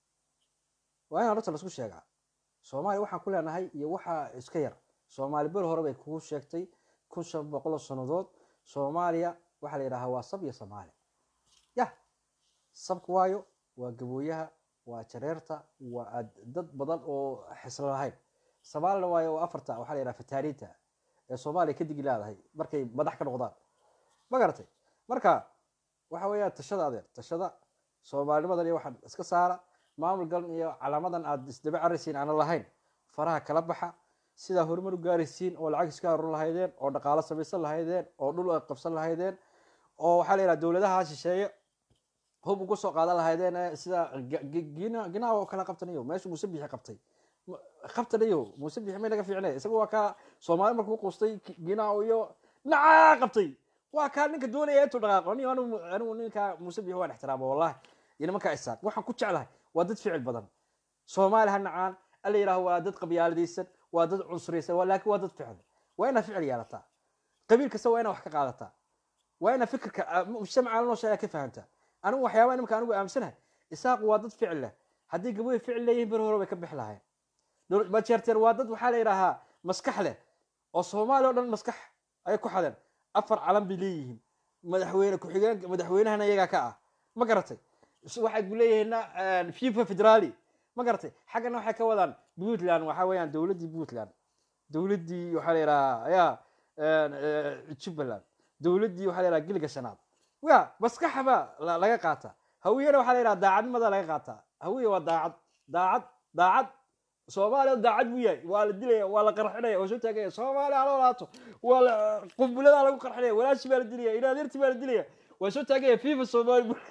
waa in horta laisku sheegaa soomaaliya waxaan ku leenahay iyo waxaa iska yar soomaali bel hore bay kugu sheegtay kun shan boqol oo sannadood soomaaliya waxaa la yidhahaa waa sab iyo soomaali yah sabka waayo waa gabooyaha waa jareerta waa ad- dad badan oo xislo lahayn soomaalina waayo waa afarta waxaa la yidhaha fataaniinta ee soomaaliya ka digi leedahay markay madax ka noqdaan ma garatay marka waxa weeyaan tashada adeer tashada soomaalinimadan iyo waxaan iska saara maamul galan iyo calaamadan aad isdaba caraysiin aanan lahayn faraha kala baxa sidaa horumar u gaaraysiin oo lacag iska aruur lahaydeen oo dhaqaalo samaysan lahaydeen oo dhul ay qabsan lahaydeen oo waxaa la yidhaha dowladaha shisheeye hub ugu soo qaadan lahaydeen ee sida G- G- gina ginaa oo kala qabtanayo meesha muuse bixi qabtay Ma- qabtanayo muuse bixi may laga fiicnay isaga waa kaa soomaali markuu quustay ginaa iyo nacaa qabtay waa kaa ninka doonaya intuu dhaqaaqo anigu anigu anigu ninka muuse bixi waan ixtiraama wallahi iyo nimanka isaaq waxaan ku jeclahay waa dad ficil badan soomaali ha nacaan alla yidhaaho waa dad qabyaaladaysan waa dad cunsuraysan waa- laakiin waa dad ficil waa inaad ficil yeelataa qabiil kasta waa inaad wax ka qaadataa waa inaad fikirka ah, mujtamaca la noosha ayaa ka fahamtaa anigu waxyaabaha nimanka anigu aamsanahay isaaqu waa dad ficil leh haddii gabooyi ficil leeyihiin ber hore bay ka bixi lahayn Dowlad- bajeerteen waa dad waxaa la yidhaahaa maskax leh oo soomaali oo dhan maskax ayay ku xadeen afar calan bay leeyihiin madaxweyne ku-xigeenka madaxweynahana iyagaa ka ah ma garatay Is- waxay ku leeyihiinna fifa federaali ma garatay xaggana waxay ka wadaan puntland waxaa weeyaan dowladdii puntland dowladdii waxaa la yidhahaa ya jubbaland dowladdii waxaa la yidhaha giliga shanaad ya maskaxa baa la- laga qaataa hawiyena waxaa la yidhaha daacadnimada laga qaataa hawiye waa daacad daacad daacad soomaaliya daacad buu yahay waa la dilaya waa la qarxinaya waa soo taagaya soomaaliya haloo laato waa la qumbuladaa lagu qarxinaya walaashi baa la dilaya ilaadeerti baa la dilaya waa soo taagaya fifa soomaali buu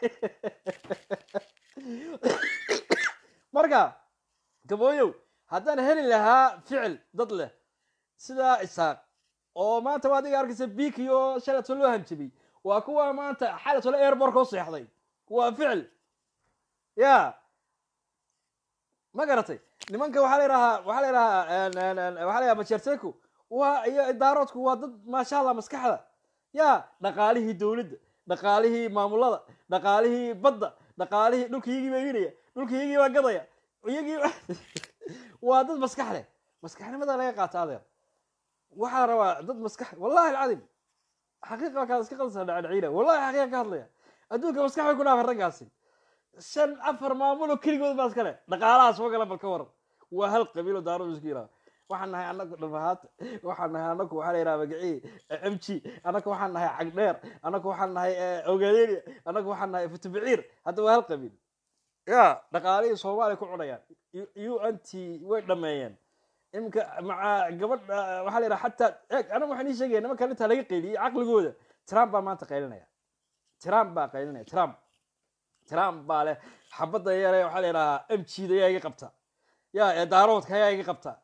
marka gabooyow haddaan heli lahaa ficil dad leh sidaa isaaq oo maanta waa adiga arkaysa biki oo shalato loo hanjabay waa kuwa maanta xalatole airborka u seexday waa ficil ya ma garatay nimanka waxaa la yidhahaa waxaa la yidhahaa waxaa la yidhaha majerteku waa iyo idaaroodku waa dad maasha allah maskaxda ya dhaqaalihii dowladda dhaqaalihii maamulada dhaqaalihii badda dhaqaalihii dhulka iyagii baa iibinaya dhulka iyagii baa gadaya iyagii waa dad maskax leh maskaxnimada laga qaata adeer waxaa la rabaa dad maskax wallahi alcadim xaqiiqa kaad iska qalsa dhacdhaciina wallahi xaqiiqa ka hadlaya adduunka maskax bay ku dhaafay raggaasi shan afar maamulo keligood baa iskale dhaqaalahaas ma gala bal ka waran waa hal qabiilo daaradu isku yidhaha waxaan nahay anagu dhafahaat waxaan nahay anagu waxaa la yidhaha magacii m g anagu waxaan nahay cagdheer anagu waxaan nahay ogadelia anagu waxaan nahay futubiciir hadda waa hal qabiil ya dhaqaalihii soomaaliya ku cunayaan u n t way dhameeyeen iminka maca gabadh waxaa la yidhaha xataa eeg anagu waxaan ii sheegaya nimankan intaa laga qayliyey caqligooda trump baa maanta qaylinaya trump baa qaylinaya trump trump baa leh xabadda yare waxaa la yidhahaa m g da yaa iga qabta ya ee daaroodka ayaa iga qabta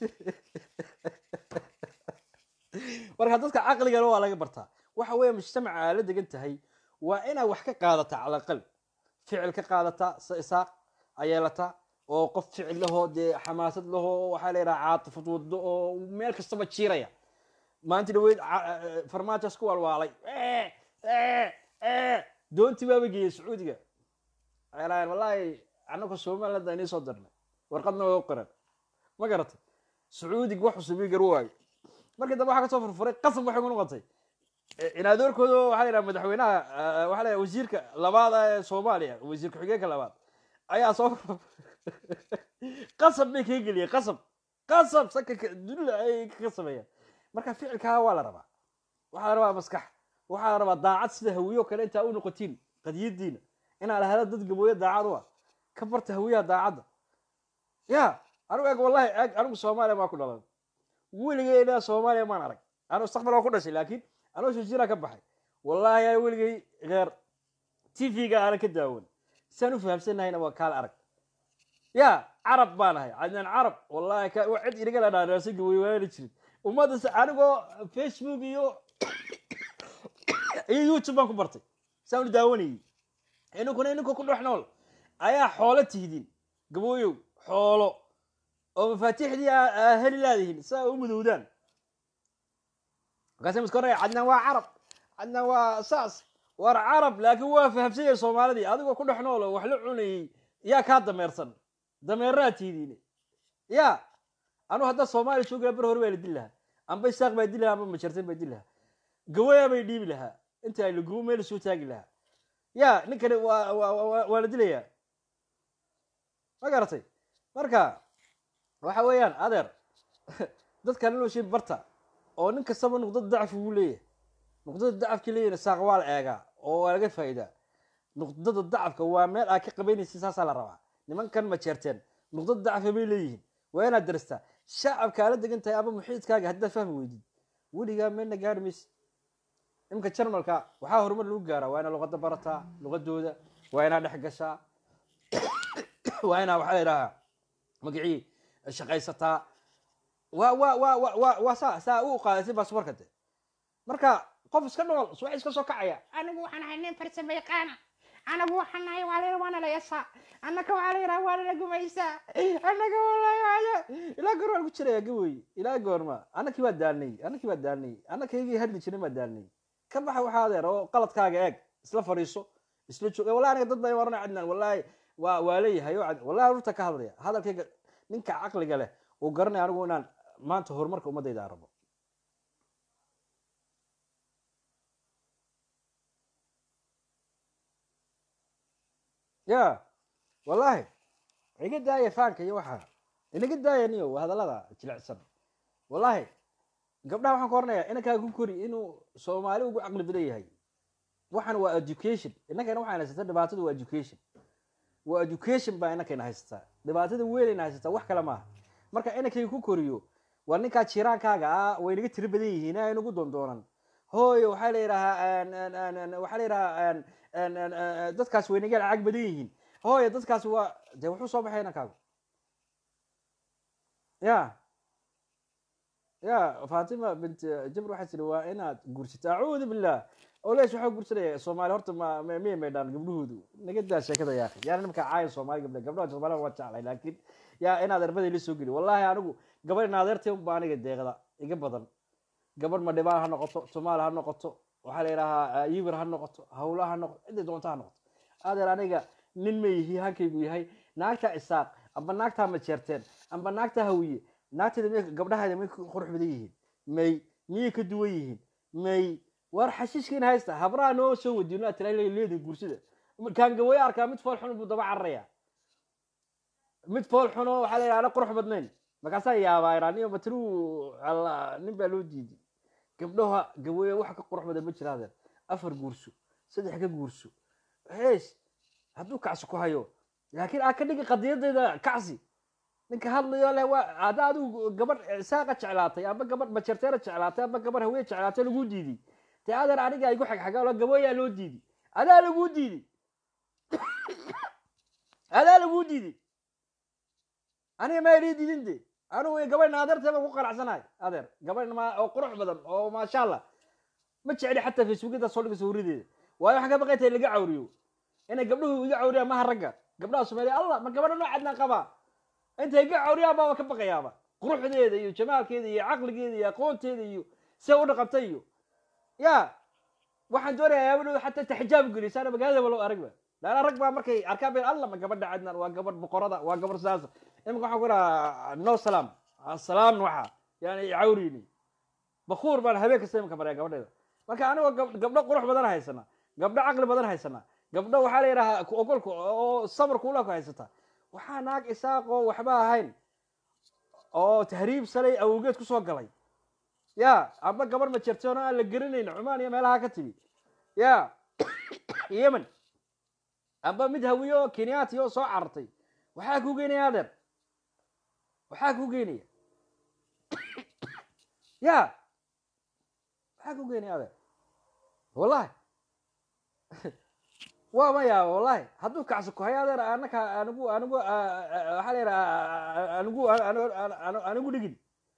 marka dadka caqligana waa laga bartaa waxa weeye mujtamaca aa la degan tahay waa inaa wax ka qaadata calaqal ficil ka qaadata sa isaaq ayeelata oo qof ficil lahoo dee xamaasad lahoo waxaa la yidhaha caatifad wado oo meel kastaba jiiraya maanta dhaweyd farmaajas ku walwaalay doontii baaba geeyey sacuudiga waxay wallaahi annaka somaliland inii soo dirnay warqadna waa u qoran ma garatay sacuudig wax cusubii gar waayo markii dambe waxaa kasoo furfuray qasab waxay ku noqotay inaadoorkooda waxaa la yidhaha madaxweynaha waxaa la yidhaha wasiirka labaad ee soomaaliya wasiir ku-xigeenka labaad ayaa soo qasab bay kaga geliyeen qasab qasab saka dulla ay kaga sameeyeen marka ficilkaa waa la rabaa waxaa la rabaa maskax waxaa la rabaa daacad sida hawiyo kale intaa u noqotiin qadiyadiina inaa lahada dad gabooyo daacad u ah ka barta hawiyaha daacadda ya anigu eeg wallahi eeg anigu soomaaliya maa ku dhalan weligay ilaa soomaaliya maan arag anu mustaqbal waa ku dhashay laakiin anoo shajira ka baxay wallahi yaa weligay heer t v-ga aanan ka daawan siaan u fahamsanahayna waa kaal arag ya carab baan ahay cadnaan carab wallahi cid inaga la dhaadhaasa gabooyo waana jirin ummaddas anigoo facebook iyo iyo youtube baan ku bartay saan u daawanayay ininkuna ininka ku dhex nool ayaa xoolo tihdin gabooyow xoolo oo mafaatiixdii aa heli laadihin saa u mudowdaan markaasa miska oraya cadnaan waa carab cadnaan waa saas war carab laakiin waa fahamsanyay soomaalidii adigoo ku dhex nool oo wax la cunayay yaa kaa dameersan dameeraa tihidiine ya anu haddaa soomaaliya joogaa bar hore baa la dili lahaa amba isaaq baa dili lahaa amba majartan baa dili lahaa gawayaa bay dhiibi lahaa inta ay lagubo meel soo taagi lahaa ya ninkani waa waa la dilayaa ma garatay marka waxa weeyaan adeer dadkan inuu shay barta oo nin kastaba nuqdada dacfi uu leeyahay nuqdada dacafki leeyahna saaq waa la eegaa oo waa laga faa'iidaa nuqdada dacafka waa meel aad ka qabaynaysa saasaa la rabaa nimankan ma jeerteen nuqdada dacfa bay leeyihiin waa inaad daristaa shacabka aala degan tahay ama muxiidkaaga haddaad fahmi weydid weligaa meelna gaari maysa imka jarmalka waxaa horumar lagu gaaraa waa inaa luqada barataa luqadooda waa inaa dhex gashaa waa inaa waxaa la idhahaa magacii shaqaysataa waa waa waa wa wa waa saa saa u qaadaysay baasboorka de marka qof iska nool subax iska soo kacaya anigu waxaan ahay nin farsamo yaqaana anagu waxaan nahay waa la waana la yasaa annaka waxaa la yidhaha waana la gumaysaa annaga wallahi waayo ilaa goor waan ku jiraya gawey ilaa goorma annakii baa daalnay annakii baa daalnay annakaygii hadli jirin baa daalnay ka baxa waxaa adeer oo qaladkaaga eeg isla fadhiiso isla joog wallahi aniga dad baa waranay cadnaan wallahi waa waa leeyahay oo cad wallahi rurta ka hadlaya hadalkayga ninka caqliga leh uu garanaya anigu inaan maanta horumarka ummadayda aan rabo ya wallahi iga daaya faanka iyo waxa inaga daaya niyo hadallada jilicsan wallahi gabdhaha waxaan ka oranayaa inankaa ku kori inuu soomaali ugu caqli badan yahay waxan waa education inankayna waxaan haysataa dhibaatadu waa education waa education baa inankayna haysataa dhibaatada weynayna haysataa wax kale maaha marka inankayga ku koriyo waa ninkaa jiraankaaga ah way naga tiro badan yihiin ay nagu doondoonan hooyo waxaa la yidhahaa waxaa la yidhahaa dadkaas way naga lacag badan yihiin hooyo dadkaas waa dee wuxuu soo baxay inankaagu ya ya fatima bint jabr waxay tiri waa inaad guursato acuudu billah olesh waxaa guursanaya soomaali horta ma miyay maydhaan gabdhahoodu naga daa sheekada yaaqi yaani nimka caayan soomaali gabdha gabdhaha soomaaliya waa jeclay laakiin yaa in adeerbaday la soo geli wallahi anigu gabadh naadeertay unba aniga deeqda iga badan gabadh madhibaan ha noqoto somaali ha noqoto waxaa la yidhahaa yibir ha noqoto hawla ha noqoto cidday doonta ha noqoto adeer aniga nin ma yihi hankaygu yahay naagta isaaq amba naagtaa majeerteen amba naagta hawiye naagteeda may gabdhaheeda may ku qurux badan yihiin may miyay ka duwan yihiin may war xashiishkiin haysta habraha noo soo wadiyo naa tira leedin guursida kaan gawaye arkaa mid fool xun buu daba cararaya mid fool xuno waxaa la yidhaha ana qurux badnayn markaasaa yaabaa iraan iyo batruu alla nin baa loo diiday gabdhaha gawaye wax ka qurux badan ma jira adeer afar guurso saddex ka guurso hees hadduu kacsi ku hayo laakiin aa ka dhigi qadiyadeeda kacsi ninka hadlayo leh waa hadda adigu gabadh saaqa jeclaatay amba gabadh majarteera jeclaatay amba gabadh haweye jeclaatay laguu diiday dee adeer aniga igu xagxaga gaboyaa loo diiday adaa laguu diiday adaa laguu diiday aniga ma ilii diidin de anigu gabadh naadeertee baan ku qanacsanahay adeer gabadh ma oo qurux badan oo maasha allah ma jecli xataa facebookada soo dhiga sawiradeeda waayo waxaan ka baqay tahay laga cawriyo inay gabdhuhu iga cawriyaan maha ragga gabdhaha soomaaliya allah ma gabadha noocaadnaan qabaa intay iga cawriyaan baaba ka baqayaaba quruxdeeda iyo jamaalkeeda iyo caqligeeda iyo aqoonteeda iyo see u dhaqantay iyo ya waxaan doonayaa gabadhooda xataa taxijaab gelisaana magaaladaba loo aragba laana rag baa markay arkaan bay allah ma gabadha cadnaan waa gabadh boqorada waa gabadh saasa imika waxaan ku dhahaa no salaam salaam waxa yani cawrini bakuur baan habeen kasta imika maraya gabadheeda marka anigoo gabdho qurux badan haysana gabdho caqli badan haysana gabdho waxaa la yidhahaa ogolka oo sabar kuula ku haysata waxaa naag isaaqoo waxba ahayn oo tahriib salay awgeed kusoo galay ya amba gabar ma jirteen oo aan la gerinayn cumaan iyo meelaha ka timi ya yemen amba mid hawiye oo kenyaati oo soo carartay waxaa kuu geynaya adeer waxaa kuu geynaya ya maxaa ku geynaya adeer wallahi waa ma yaaba wallahi hadduu kacsi ku hayo adeer anaka anigu anigu waxaa la yidhaha anigu anigu dhigin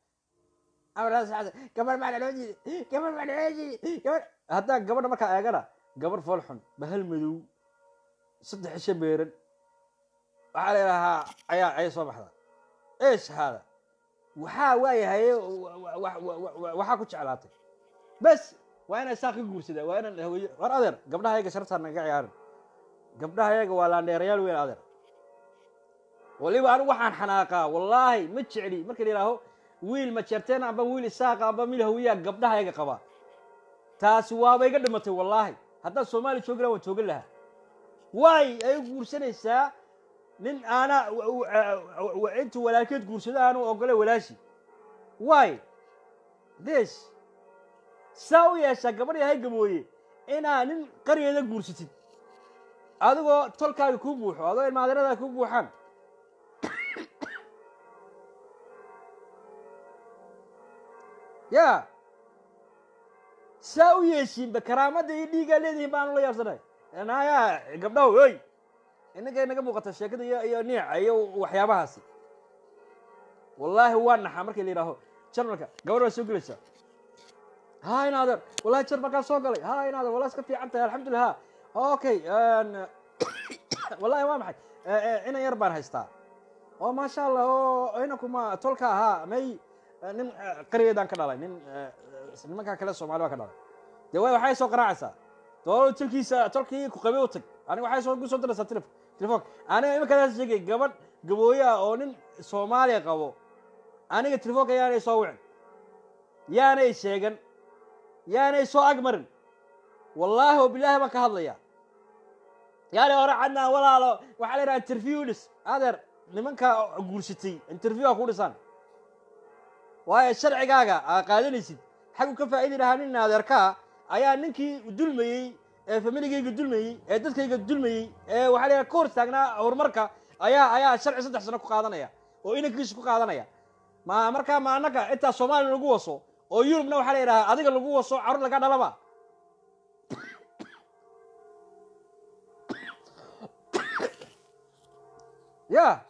gabar baa naloo jiiday gabar baa naloo jiiday gabar haddaa gabadha markaa eegana gabar fool xun bahal madow saddex isha beeran waxaa la yidhahaa ayaa ayay soo baxdaa eesh haada waxaa waayahaye waxaa ku jeclaatay bes waa inay saa ka guursadaa waa inaan haweeye war adeer gabdhaha yaga shartaa naga ciyaarin gabdhaha yaga waa laandheerayaal weyn adeer waliba anigu waxaan xanaaqaa wallaahi ma jecli marka la yidhaaho wiil ma jeerteen amba wiil isaaqa amba mil hawiyaa gabdhaha yaga qabaa taasi waaba iga dhimatay wallaahi haddaan soomaaliya joogi laha waan joogan lahaa waay ay guursanaysaa nin aana intuu walaalkeed guursado aanu ogolay walaashi waay des saa u yeeshaa gabadh yahay gabooye inaa nin qaryeeda guursatid adigoo tolkaaga kuu buuxo adoo ilmaadeeradaa kuu buuxaan ya saa u yeeshiinba karaamadda iyo dhiigaa leedihiin baanu la yaabsanay naya gabdhaho oy inaga inaga muuqata sheekada iyo iyo niica iyo waxyaabahaasi wallaahi waa naxaa markii la yidhaaho jarmalka gabadh baa soo gelaysaa ha inaadeer wallahi jarmalkaa soo galay ha inaadeer wallahi iska fiican tahay alxamdulillah ha okay wallahi waa maxay inan yar baan haystaa oo maasha allah oo inankuma tolka ahaa may nin qaryeedaan ka dhalay nin nimankaa kale soomaali baa ka dhalay dee way waxay soo qaraacaysaa doolo tolkiisa tolkii ku qabay u tag aniga waxay soo kusoo diraysaa telef telefoonka aniga iminkaadaas sheegay gabadh gabooye ah oo nin soomaaliya qabo aniga telefoonka yaanay soo wicin yaanay sheegan yaanay soo agmarin wallaahi oo bilaahi baan ka hadlaya yaani hore cadnaa walaalo waxaa la yidhaha interview dhis adeer nimankaa guursatay interview a ku dhisaan waayo sharcigaaga aa qaadanaysid xagu ka faa'idi lahaa nin adeerkaa ayaa ninkii dulmayey ee familigayga dulmayey ee dadkayga dulmayey ee waxaa la yidhaha ka hor taagnaa horumarka ayaa ayaa sharci saddex sano ku qaadanaya oo inankiisa ku qaadanaya ma markaa ma annaga intaa soomaaliya lagu waso oo yurubna waxaa la yidhahaa adiga lagu waso carruur laga dhalaba ya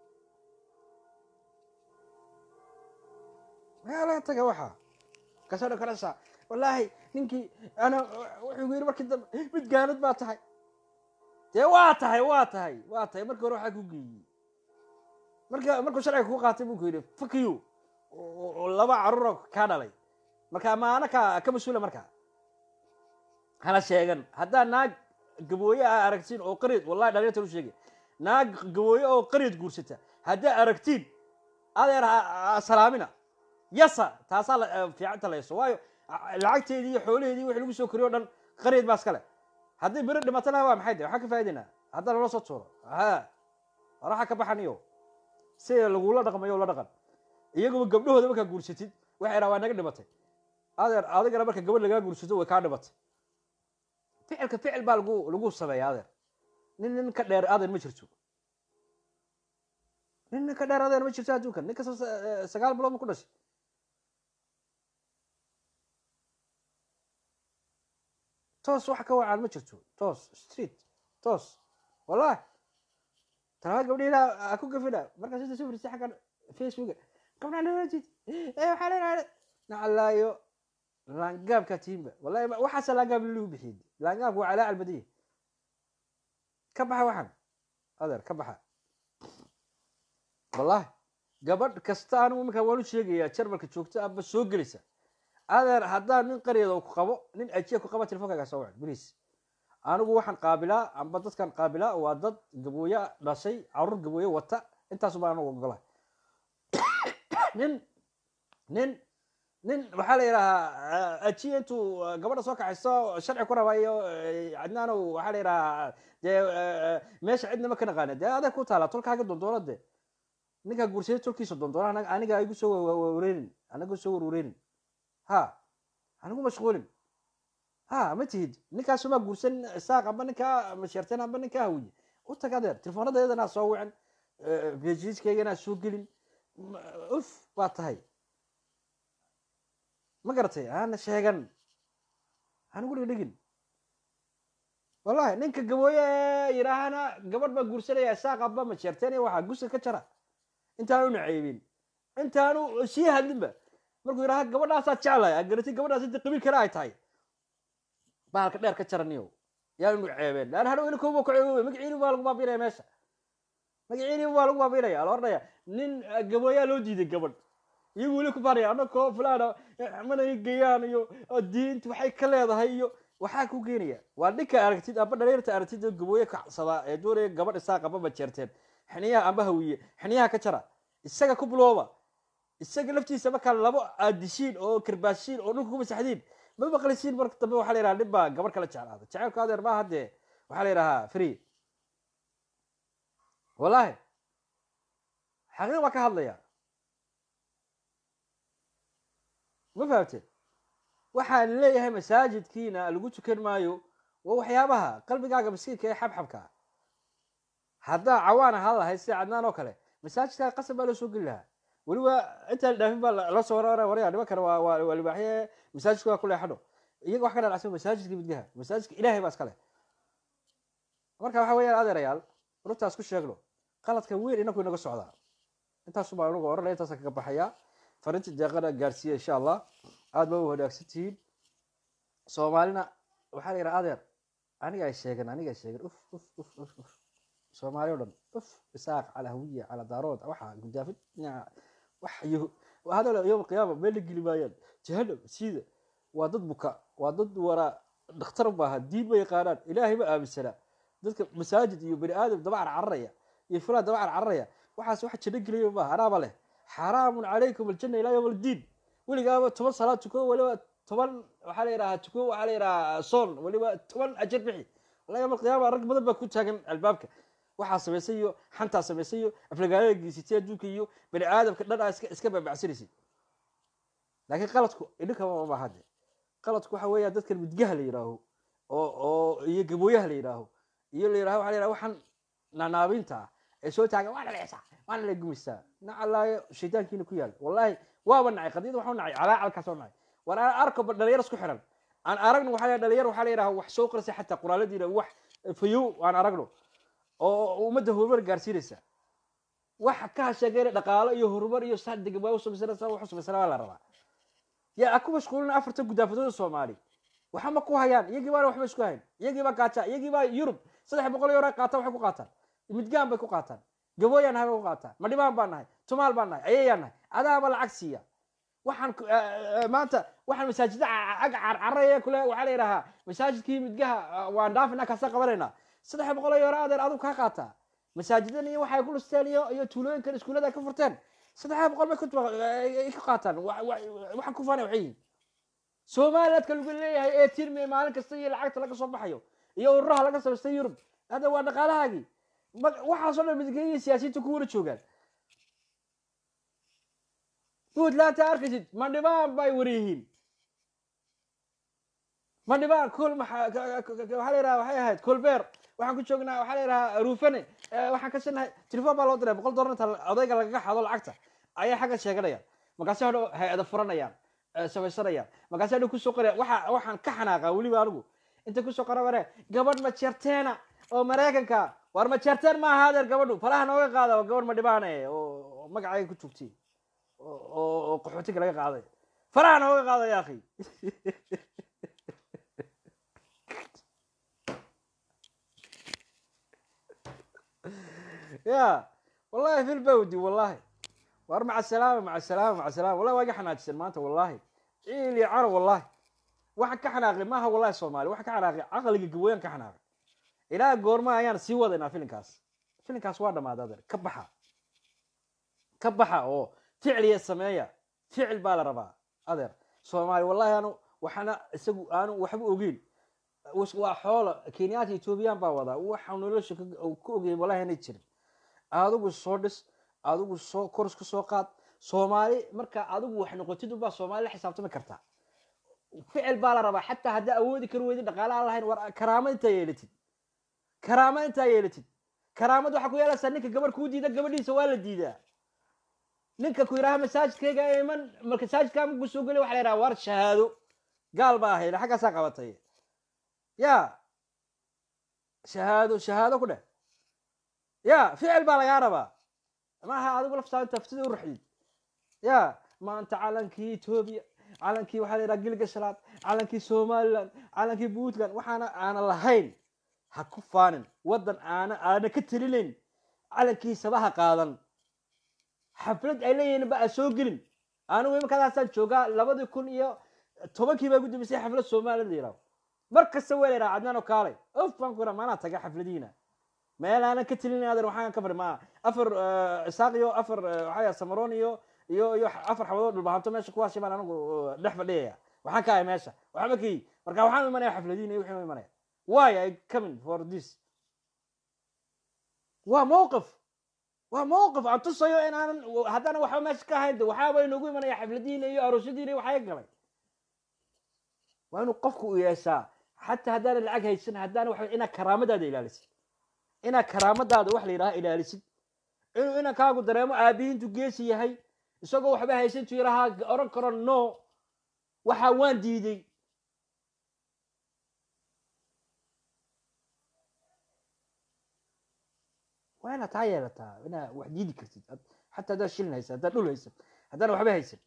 yaa laga taga waxa kasoo dhakarasa wallaahi ninkii ana wuxuu yidhi markii dambe mid gaanad baa tahay dee waa tahay waa tahay waa tahay markii hore waxaa ku geeyey marka markuu sharciga ku qaatay buu ku yidhi fuck you oo oo laba carruura kaa dhalay marka maana ka ka mas-uula marka hana sheegan haddaa naag gabooye aa aragtiin oo qariid wallahi dhalinyarta u sheegay naag gabooye oo qariid guursata haddaa aragtiin adeer ha- ha salaamina yasa taasaa la- eh, fiicanta layso waayo a- lacagteedii iyo xoolaheedii wixii lagu soo koriyo o dhan qariid baa iskale haddii beri dhimatana waa maxay de waxaan ka faa'idaynaa haddaa lala soo tuuro ha waraxa ka baxaniyo si lagula dhaqmayo la dhaqan iyaguba gabdhahooda markaa guursatid waxay dhaha waa naga dhimatay adeer adigana marka gabadh lagaa guursato way kaa dhimatay ficilka ficil baa lagu lagu sameeya adeer nin nin ka dheer adeer ma jirto nin nin ka dheer adeer ma jirto adduunkan nin kasta sa- eh, sagaal bilood ma ku dhashay toos wax ka wacaan ma jirto toos street toos wallahi talabaad gabdhihiina ha ku gafina markaas inta soo fariistay xaggan facebooka gabdhaa dhawajid ee waxaa leedahay nacalaayo laangaabka tiimba wallahi ma- waxaasa laangaab lagu bixiyey laangaabku waa calaa albadiya ka baxa waxan adeer ka baxa wallahi gabadh kasta anigu iminka waan u sheegayaa jarmalka joogto aba soo gelaysa adeer haddaa nin qaryada ku qabo nin ajiya ku qaba telefonkaaga soo wac beliis anigu waxaan qaabilaa amba dadkan qaabilaa waa dad gabooye dhashay caruur gabooye wata intaasu baan anigu ogolahay nin nin nin waxaa la yidhahaa ajiya intuu eh, gabadha soo kaxayso sharci ku rabayo cadnaanow waxaa la yidhahaa dee eh, meesha cidna ma ka naqaana dee adeeg ku taala tolkaaga dondoona de ninkaa guursaday tolkiisa dondoona anaga- aniga igu soo warwareerin anaga soo warwareerin ha anigu mashquulin ha ma tihid ninkaasumaa guursan saaq amba ninkaa masheerteen amba ninkaa hawiye u tag adeer telefoonadaedanaa soo wicin bejiiskayganaa soo gelin Ma- uf baa tahay ma garatay aana sheegan anigu dhigdhigin wallahi ninka gabooye yidhaahana gabadh baa guursanaya saaq amba masheerteen iyo waxaa guska ka jara intaanu naceybin intaanu sii hadlinba markuu yidhaha gabadhaasaa jeclay aad garatay gabadhaas inta qabiil kale ay tahay bahalka dheer ka jaraniyo yaanu ceebeen laan hadhow ina kooba ku ceeboobay magaciini baa lagu baabiinaya meesha magaciini baa lagu baabiinaya la odhanaya nin eh, gabooyaa loo diiday gabadh iyagu weli ku baanaya anakoo fulana mana geeyaan iyo oo diinta waxay ka leedahay iyo waxaa ku geenaya waa ninka aragtid amba dhalinyarta aragtid oo gabooye kacsadaa ee doonaya gabadh isaaq amba majeerteen xiniyaha amba hawiye xiniyaha ka jara isaga ku bilooba isaga laftiisa markaa labo aadishiin oo karbaashiin oo dhulka ku masaxdiin ma maqlisiin marka dambe waxaa la yidhaha nin baa gabadh kala jeclaada jaceylku adeer maaha dee waxaa la yidhahaa free wallahi xaqiiq baa ka hadlaya ma fahamteen waxaan leeyahay masaajidkiina lagu tukan maayo waa waxyaabaha qalbigaaga miskiinka ee xabxabka ah haddaa cawaan ahaan lahayd sida cadnaan oo kale masaajidkaa qasab baa loo soo geli lahaa weliba intaan dhaafin baa la- la soo warara waraya nimankana waa waa waa libaaxye masaajidka waa ku leexadho iyaga wax ka dhalacsan masaajidka midgaha masaajidka ilaahay baa iskale marka waxa weeyaan adeerayaal runtaas ku sheegno qaladka weyn inaku inaga socdaa intaasu baa inagu oranaya intaasa kaga baxaya farinta deeqana gaarsiiya insha allah aad ba u wanaagsan tihiin soomaalina waxaa la yidhaha adeer aniga ay sheegan aniga ay sheegan uf uf uf uf uf soomaali o dhan uf isaaq cala hawiya cala daarood waxa gudaafid dhinaca wax iyo hadal yowm alqiyaama meel la geli maayaan jahanam siida waa dad buka waa dad waraa dhakhtar maaha diin ma yaqaanaan ilaahay ma aaminsanaa dadka masaajid iyo bani aadam dabacar cararaya iyo fulaan dabacar cararaya waxaas wax janno gelaya maaha anaaba leh xaraamun calaykum aljanna ilaa yowm aldiin weligaaba toban salaad tuko weliba toban waxaa la yidhahaa tuko waxaa la yidhahaa soon weliba toban ajar bixi walaa yowm alqiyaama rag badan baa ku taagan albaabka waxaa samaysay iyo xantaa samaysay iyo aflagaadada geysatay adduunka iyo bani aadamka dhan aa iska iska baabacsanaysid laakiin qaladku idinkama maaha de qaladku waxa weeya dadkan midgaha la yidhaaho oo oo iyo gabooyaha la yidhaaho iyo la yidhaho waxa la yidhaha waxaan naanaabinta ah ee soo taagan waana la cisaa waana la gumaysaa nacalaayo shaydaankiina ku yaal wallahi waaba nacay qadiyada waxu nacay calaacalkaas oo nacay war aan arko ba dhalinyar isku xiran aan aragno waxaa la dhalinyar waxaa la yidhaha wax soo qorsay xataa qoraaladiina wax fayow aan aragno oo ummadda horumar gaarsiinaysa wax ka sheegayna dhaqaalo iyo horumar iyo sadig waa u samaysanaysa wax u samaysana waa la rabaa yaa a ku mashquulina afarta gudaafadooda soomaali waxa ma ku hayaan iyagii baana waxba isku hayn iyagii baa gaaja iyagii baa yurub saddex boqol euro qaata waxay ku qaataan midgaan bay ku qaataan gabooyaan nahay bay ku qaataan madhibaan baan nahay tumaal baan nahay ayayaan nahay adaaba lacag siiya waxaan ku- eh, eh, maanta waxaan masaajida ag carcaraya kule waxaa la yidhahaa masaajidkii midgaha eh, waan dhaafina kasa qabanaynaa saddex boqol oo euro adeer adigu kaa qaataa masaajidan iyo waxay ku dhisteen iyo iyo tuulooyinkan iskuullada ay ka furteen saddex boqol bay ku tuba- ay- ay ka qaataan Wa- wa- waxaan ku faanay waxay yihiin somalilandka lagu leeyahay ee tirmi maalin kasta iyo lacagta laga soo baxayo iyo ururaha laga samaystay yurub hadda waa dhaqaalahaagii Ma- waxaasoo dhan midgeeya siyaasiyiinta ku wada joogaan puntland taa arkaysid mandhibaan bay waryihiin mandhibaan kol maxaa ka- ka- ka- waxaa la yidhaha waxay ahayd kolbeer waxaan ku joognaa waxaa la yidhaha ruufane eh, waxaan ka sinahay telefon baa loo diray boqol dollar inta odayga lagaga xado lacagta ayay xagga sheeganayaan markaasi hadhow hay-ada furanayaan eh, samaysanayaan markaasi hadhow kusoo qoraya waxa waxaan ka xanaaqaa weliba anigu inta kusoo qora ware gabadh majeerteena oo maraykanka war majeerteen ma aha adeer gabadhu falaha nooga qaada waa gabadh madhibaane oo oo magacayga ku joogtay oo oo- oo qaxootiga laga qaaday faraha nooga qaada ya akhi ya wallahi fi lbawdi wallahi war maca salaama maca salaama maca salaama wallahi waa iga xanaajisan maanta wallahi ciil iyo caro wallahi waxaan ka xanaaqay maaha wallahi soomaali waxaan ka xanaaqay caqliga gabooyaan ka xanaaqay ilaa goorma ayaan sii wadaynaa filinkaas filinkaas waa dhammaaday adeer ka baxa ka baxa oo ficliya sameeya ficil baa la rabaa adeer soomaali wallahi anu waxaana isagu aanu waxba ogeyn was- waa xoola kenyaata ethoobiyan baa wadaa waxa nolosha ka ka ogeyn wallahi anay jirin adigu soo dhis adigu soo kors ka soo qaad soomaali marka adigu wax noqotid unbaa soomaali la xisaabtami kartaa ficil baa la rabaa xataa haddaa awoodi kari weydid dhaqaale aan lahayn war karaama intaa yeelatid karaama intaa yeelatid karaamad waxaa ku yeelaysaa ninka gabarh kuu diida gabadhiisa waa la diidaa ninka ku yidhaha masaajidkayga iman masaajidkaa markuu soo geliy waxa la yidhaha war shahaado gaal baa ahayd xaggaasaa qabatay ya shahaado shahaado ku dheh ya ficil baa lagaa rabaa maaha adigu laftaada taftida u raxdid ya maanta calankii etoobiya calankii waxaa la yidhaha gilga shalaad calankii somaliland calankii puntland waxaana aana lahayn ha ku faanin waddan aana aana ka telinayn calankiisaba ha qaadan xaflad ay leeyihiin ba a soo gelin anigu imikadaasaan joogaa labadii kun iyo tobankii baa gudamisay xaflad somaliland la yidhaho mar kasta waa la yidhaha cadnaan oo kaalay of baan ku yidhaha maanaa taga xafladiina meel aanan ka telinayn adeer waxaan ka fari maa afar eh, isaaq iyo afar eh, waxaa yaha samaroon iyo iyo iyo afar xabadood dhulbahanto meesha kuwaasi baan anigu eh, dhex fadhiyaya waxaan ka ahay meesha waxba ka yi marka waxaan imanaya xafladiina iyo wixii u imanaya why i coming for this waa mowqif waa mowqif aan tusayo in aanan haddana waxba meesha ka ahayn de waxaaba inoogu imanaya xafladiina iyo aroosyadiina iyo waxaa galay waa inuu qofku u yeeshaa xataa haddaanan lacag haysan haddana waxa inaad karaamadaada ilaalisid inaad karaamadaada wax la yidhaha ilaalisid inuu inankaagu dareemo aabihiintu geesi yahay isagoo waxba haysantu yidhahaa oran karo no waxa waan diiday waa inaad taa yeelataa inaad wax diidi kartid Had- xataa haddaad shilin haysan haddaad dhul haysan haddaan waxba haysan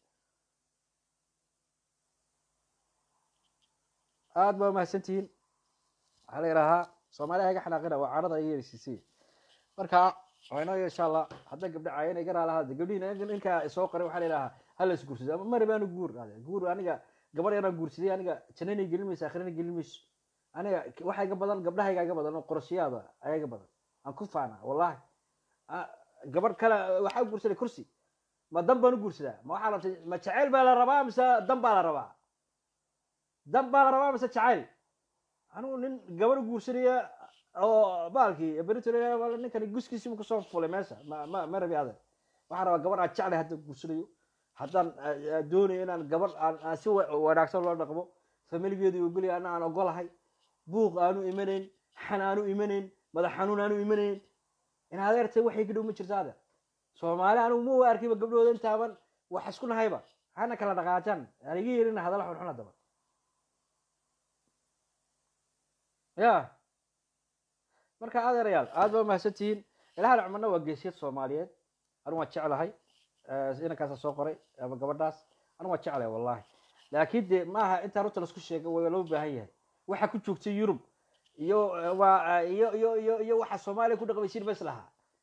aad baa umahadsantihiin waxaa la yidhaahaa soomaaliya iga xanaaqina waa carada iyo yerisiisay marka waa inoo insha allah hadda gabdha caayana iga raalahaada gabdhihiina ninkaa soo qoray waxaa la yidhahaa hala is guursado ama mari baanu guur ade guur aniga gabar yaraan guursaday aniga jannanay gelin mayso akhirana gelin mayso aniga waxa iga badan gabdhahayga iga badan oo qorashiyaada ayaa iga badan aan ku faana wallahi Ah, gabar kale waxaa u guursaday kursi ma dan baan u guursadaa ma waxaa rabtay ma jacayl baa la rabaa mise dan baa la rabaa dan baa la rabaa mise jacayl anigu nin gabar u guursanaya oo baalkii beritor ninkani guskiisi mu kasoo fulay meesha ma ma ma rabi adeer waxaan rabaa gabar aan jeclay haddaan guursanayo haddaan ah, ah, doonayo inaan gabar aan aan si wa- wanaagsan loo dhaqmo familigeedu ogolya ana aan ogolahay buuq aanu imanayn xan aanu imanayn madax xanuun aanu imanayn in adeertay waxay ka dhow ma jirto adeer soomaali anigu ma arkiba gabdhooda intaaban wax isku nahayba hana kala dhaqaajaan aan iga yeelina hadalla xunxun haddaba ya marka adeerayaal aad baa umahadsantihiin ilahan cumarna waa geesiyad soomaaliyeed anigu waan jeclahay Eh, inankaasa soo qoray ama gabadhaas anigu waan jeclahay wallahi laakiin de maaha intaan runta laisku sheega waa loo baahan yahay waxa ku joogtay yurub iyo eh, waa iyo iyo iyo iyo waxa soomaaliya ku dhaqmaysiin bas lahaa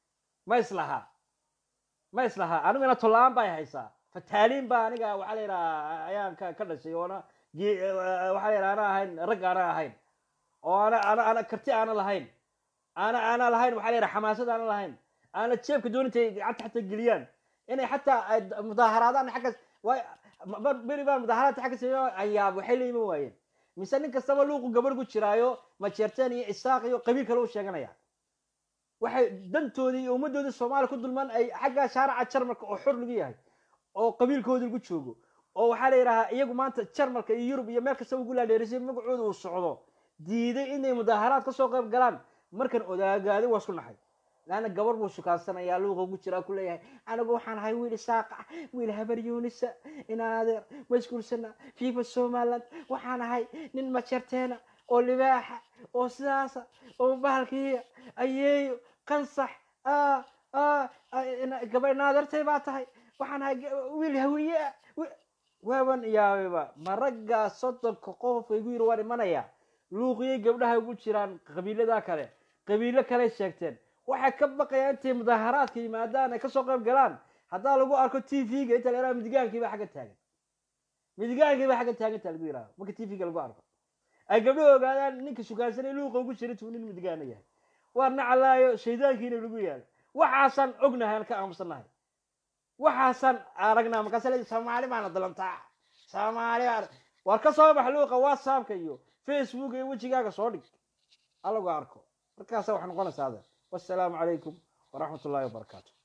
ma islahaa ma islahaa anigu ina tollaan bay haysaa fataaliin baa aniga waxaa la yidhaha ayaan ka ka dhashay oona ge- waxaa la yidhaha ana ahayn rag ana ahayn oo ana ana ana karti aana lahayn ana ana lahayn waxaa la yidhaha xamaasad aana lahayn aana jeebka doonintay gacanta xataa geliyaan inay xataa ay mudaaharaadaan xaggas waay mar- beri baan mudaaharaadka xagga sameeyo ayaab waxay la iman waayeen mise nin kastaba luuqu gabarh ku jiraayo majeerteen iyo isaaq iyo qabiil kale u sheeganaya waxay dantoodii iyo ummaddoodii soomaaliya ku dulman ay xagga shaaraca jarmalka oo xor lagu yahay oo qabiilkoodii lagu joogo oo waxaa la yidhahaa iyagu maanta jarmalka iyo yurub iyo meel kastaba ugu laadheerisay magacooda uu socdo diiday inay mudaaharaad ka soo qayb galaan markan odaagaaday waa isku naxay laana gabar buu shukaansanaya luuqa ugu jiraa ku leeyahay anigu waxaan ahay wiil isaaq ah wiil habar yuunisa inaan adeer ma isguursana fifa somaliland waxaan ahay nin majerteena oo libaaxa oo sidaasa oo bahalkiiya ayeeyo qansax ah ah gabay naadartay baa tahay waxaan ahay ga- wiil hawiye ah wi- waaban yaababa ma raggaa soddonka qof igu yiri waan imanaya luuqiyay gabdhaha ugu jiraan qabiilada kale qabiilo kale sheegteen waxay ka baqayaan intay mudaaharaadka yimaadaan ay kasoo qayb galaan haddaa lagu arko t v-ga inta la yaraha midigaankiiba xagga taagan midigaankiiba xagga taagan inta lagu yidhaha marka t v-ga lagu arko ay gabdhaha ogaadaan ninka shukaansanay luuqa ugu jira intuu nin midigaana yahay waa naclaayo shaydaankiina lagu yaalo waxaasaan ognahay aan ka aamusannahay waxaasaan aragnaa markaasa leedahay soomaali baana dalantaa soomaali baana war ka soo bax luuqa whatsappka iyo facebook iyo wejigaaga soo dhig halagu arko markaasa waxaa noqonaysaa adeer wassalaamu calaykum waraxmat ullahi wabarakaatu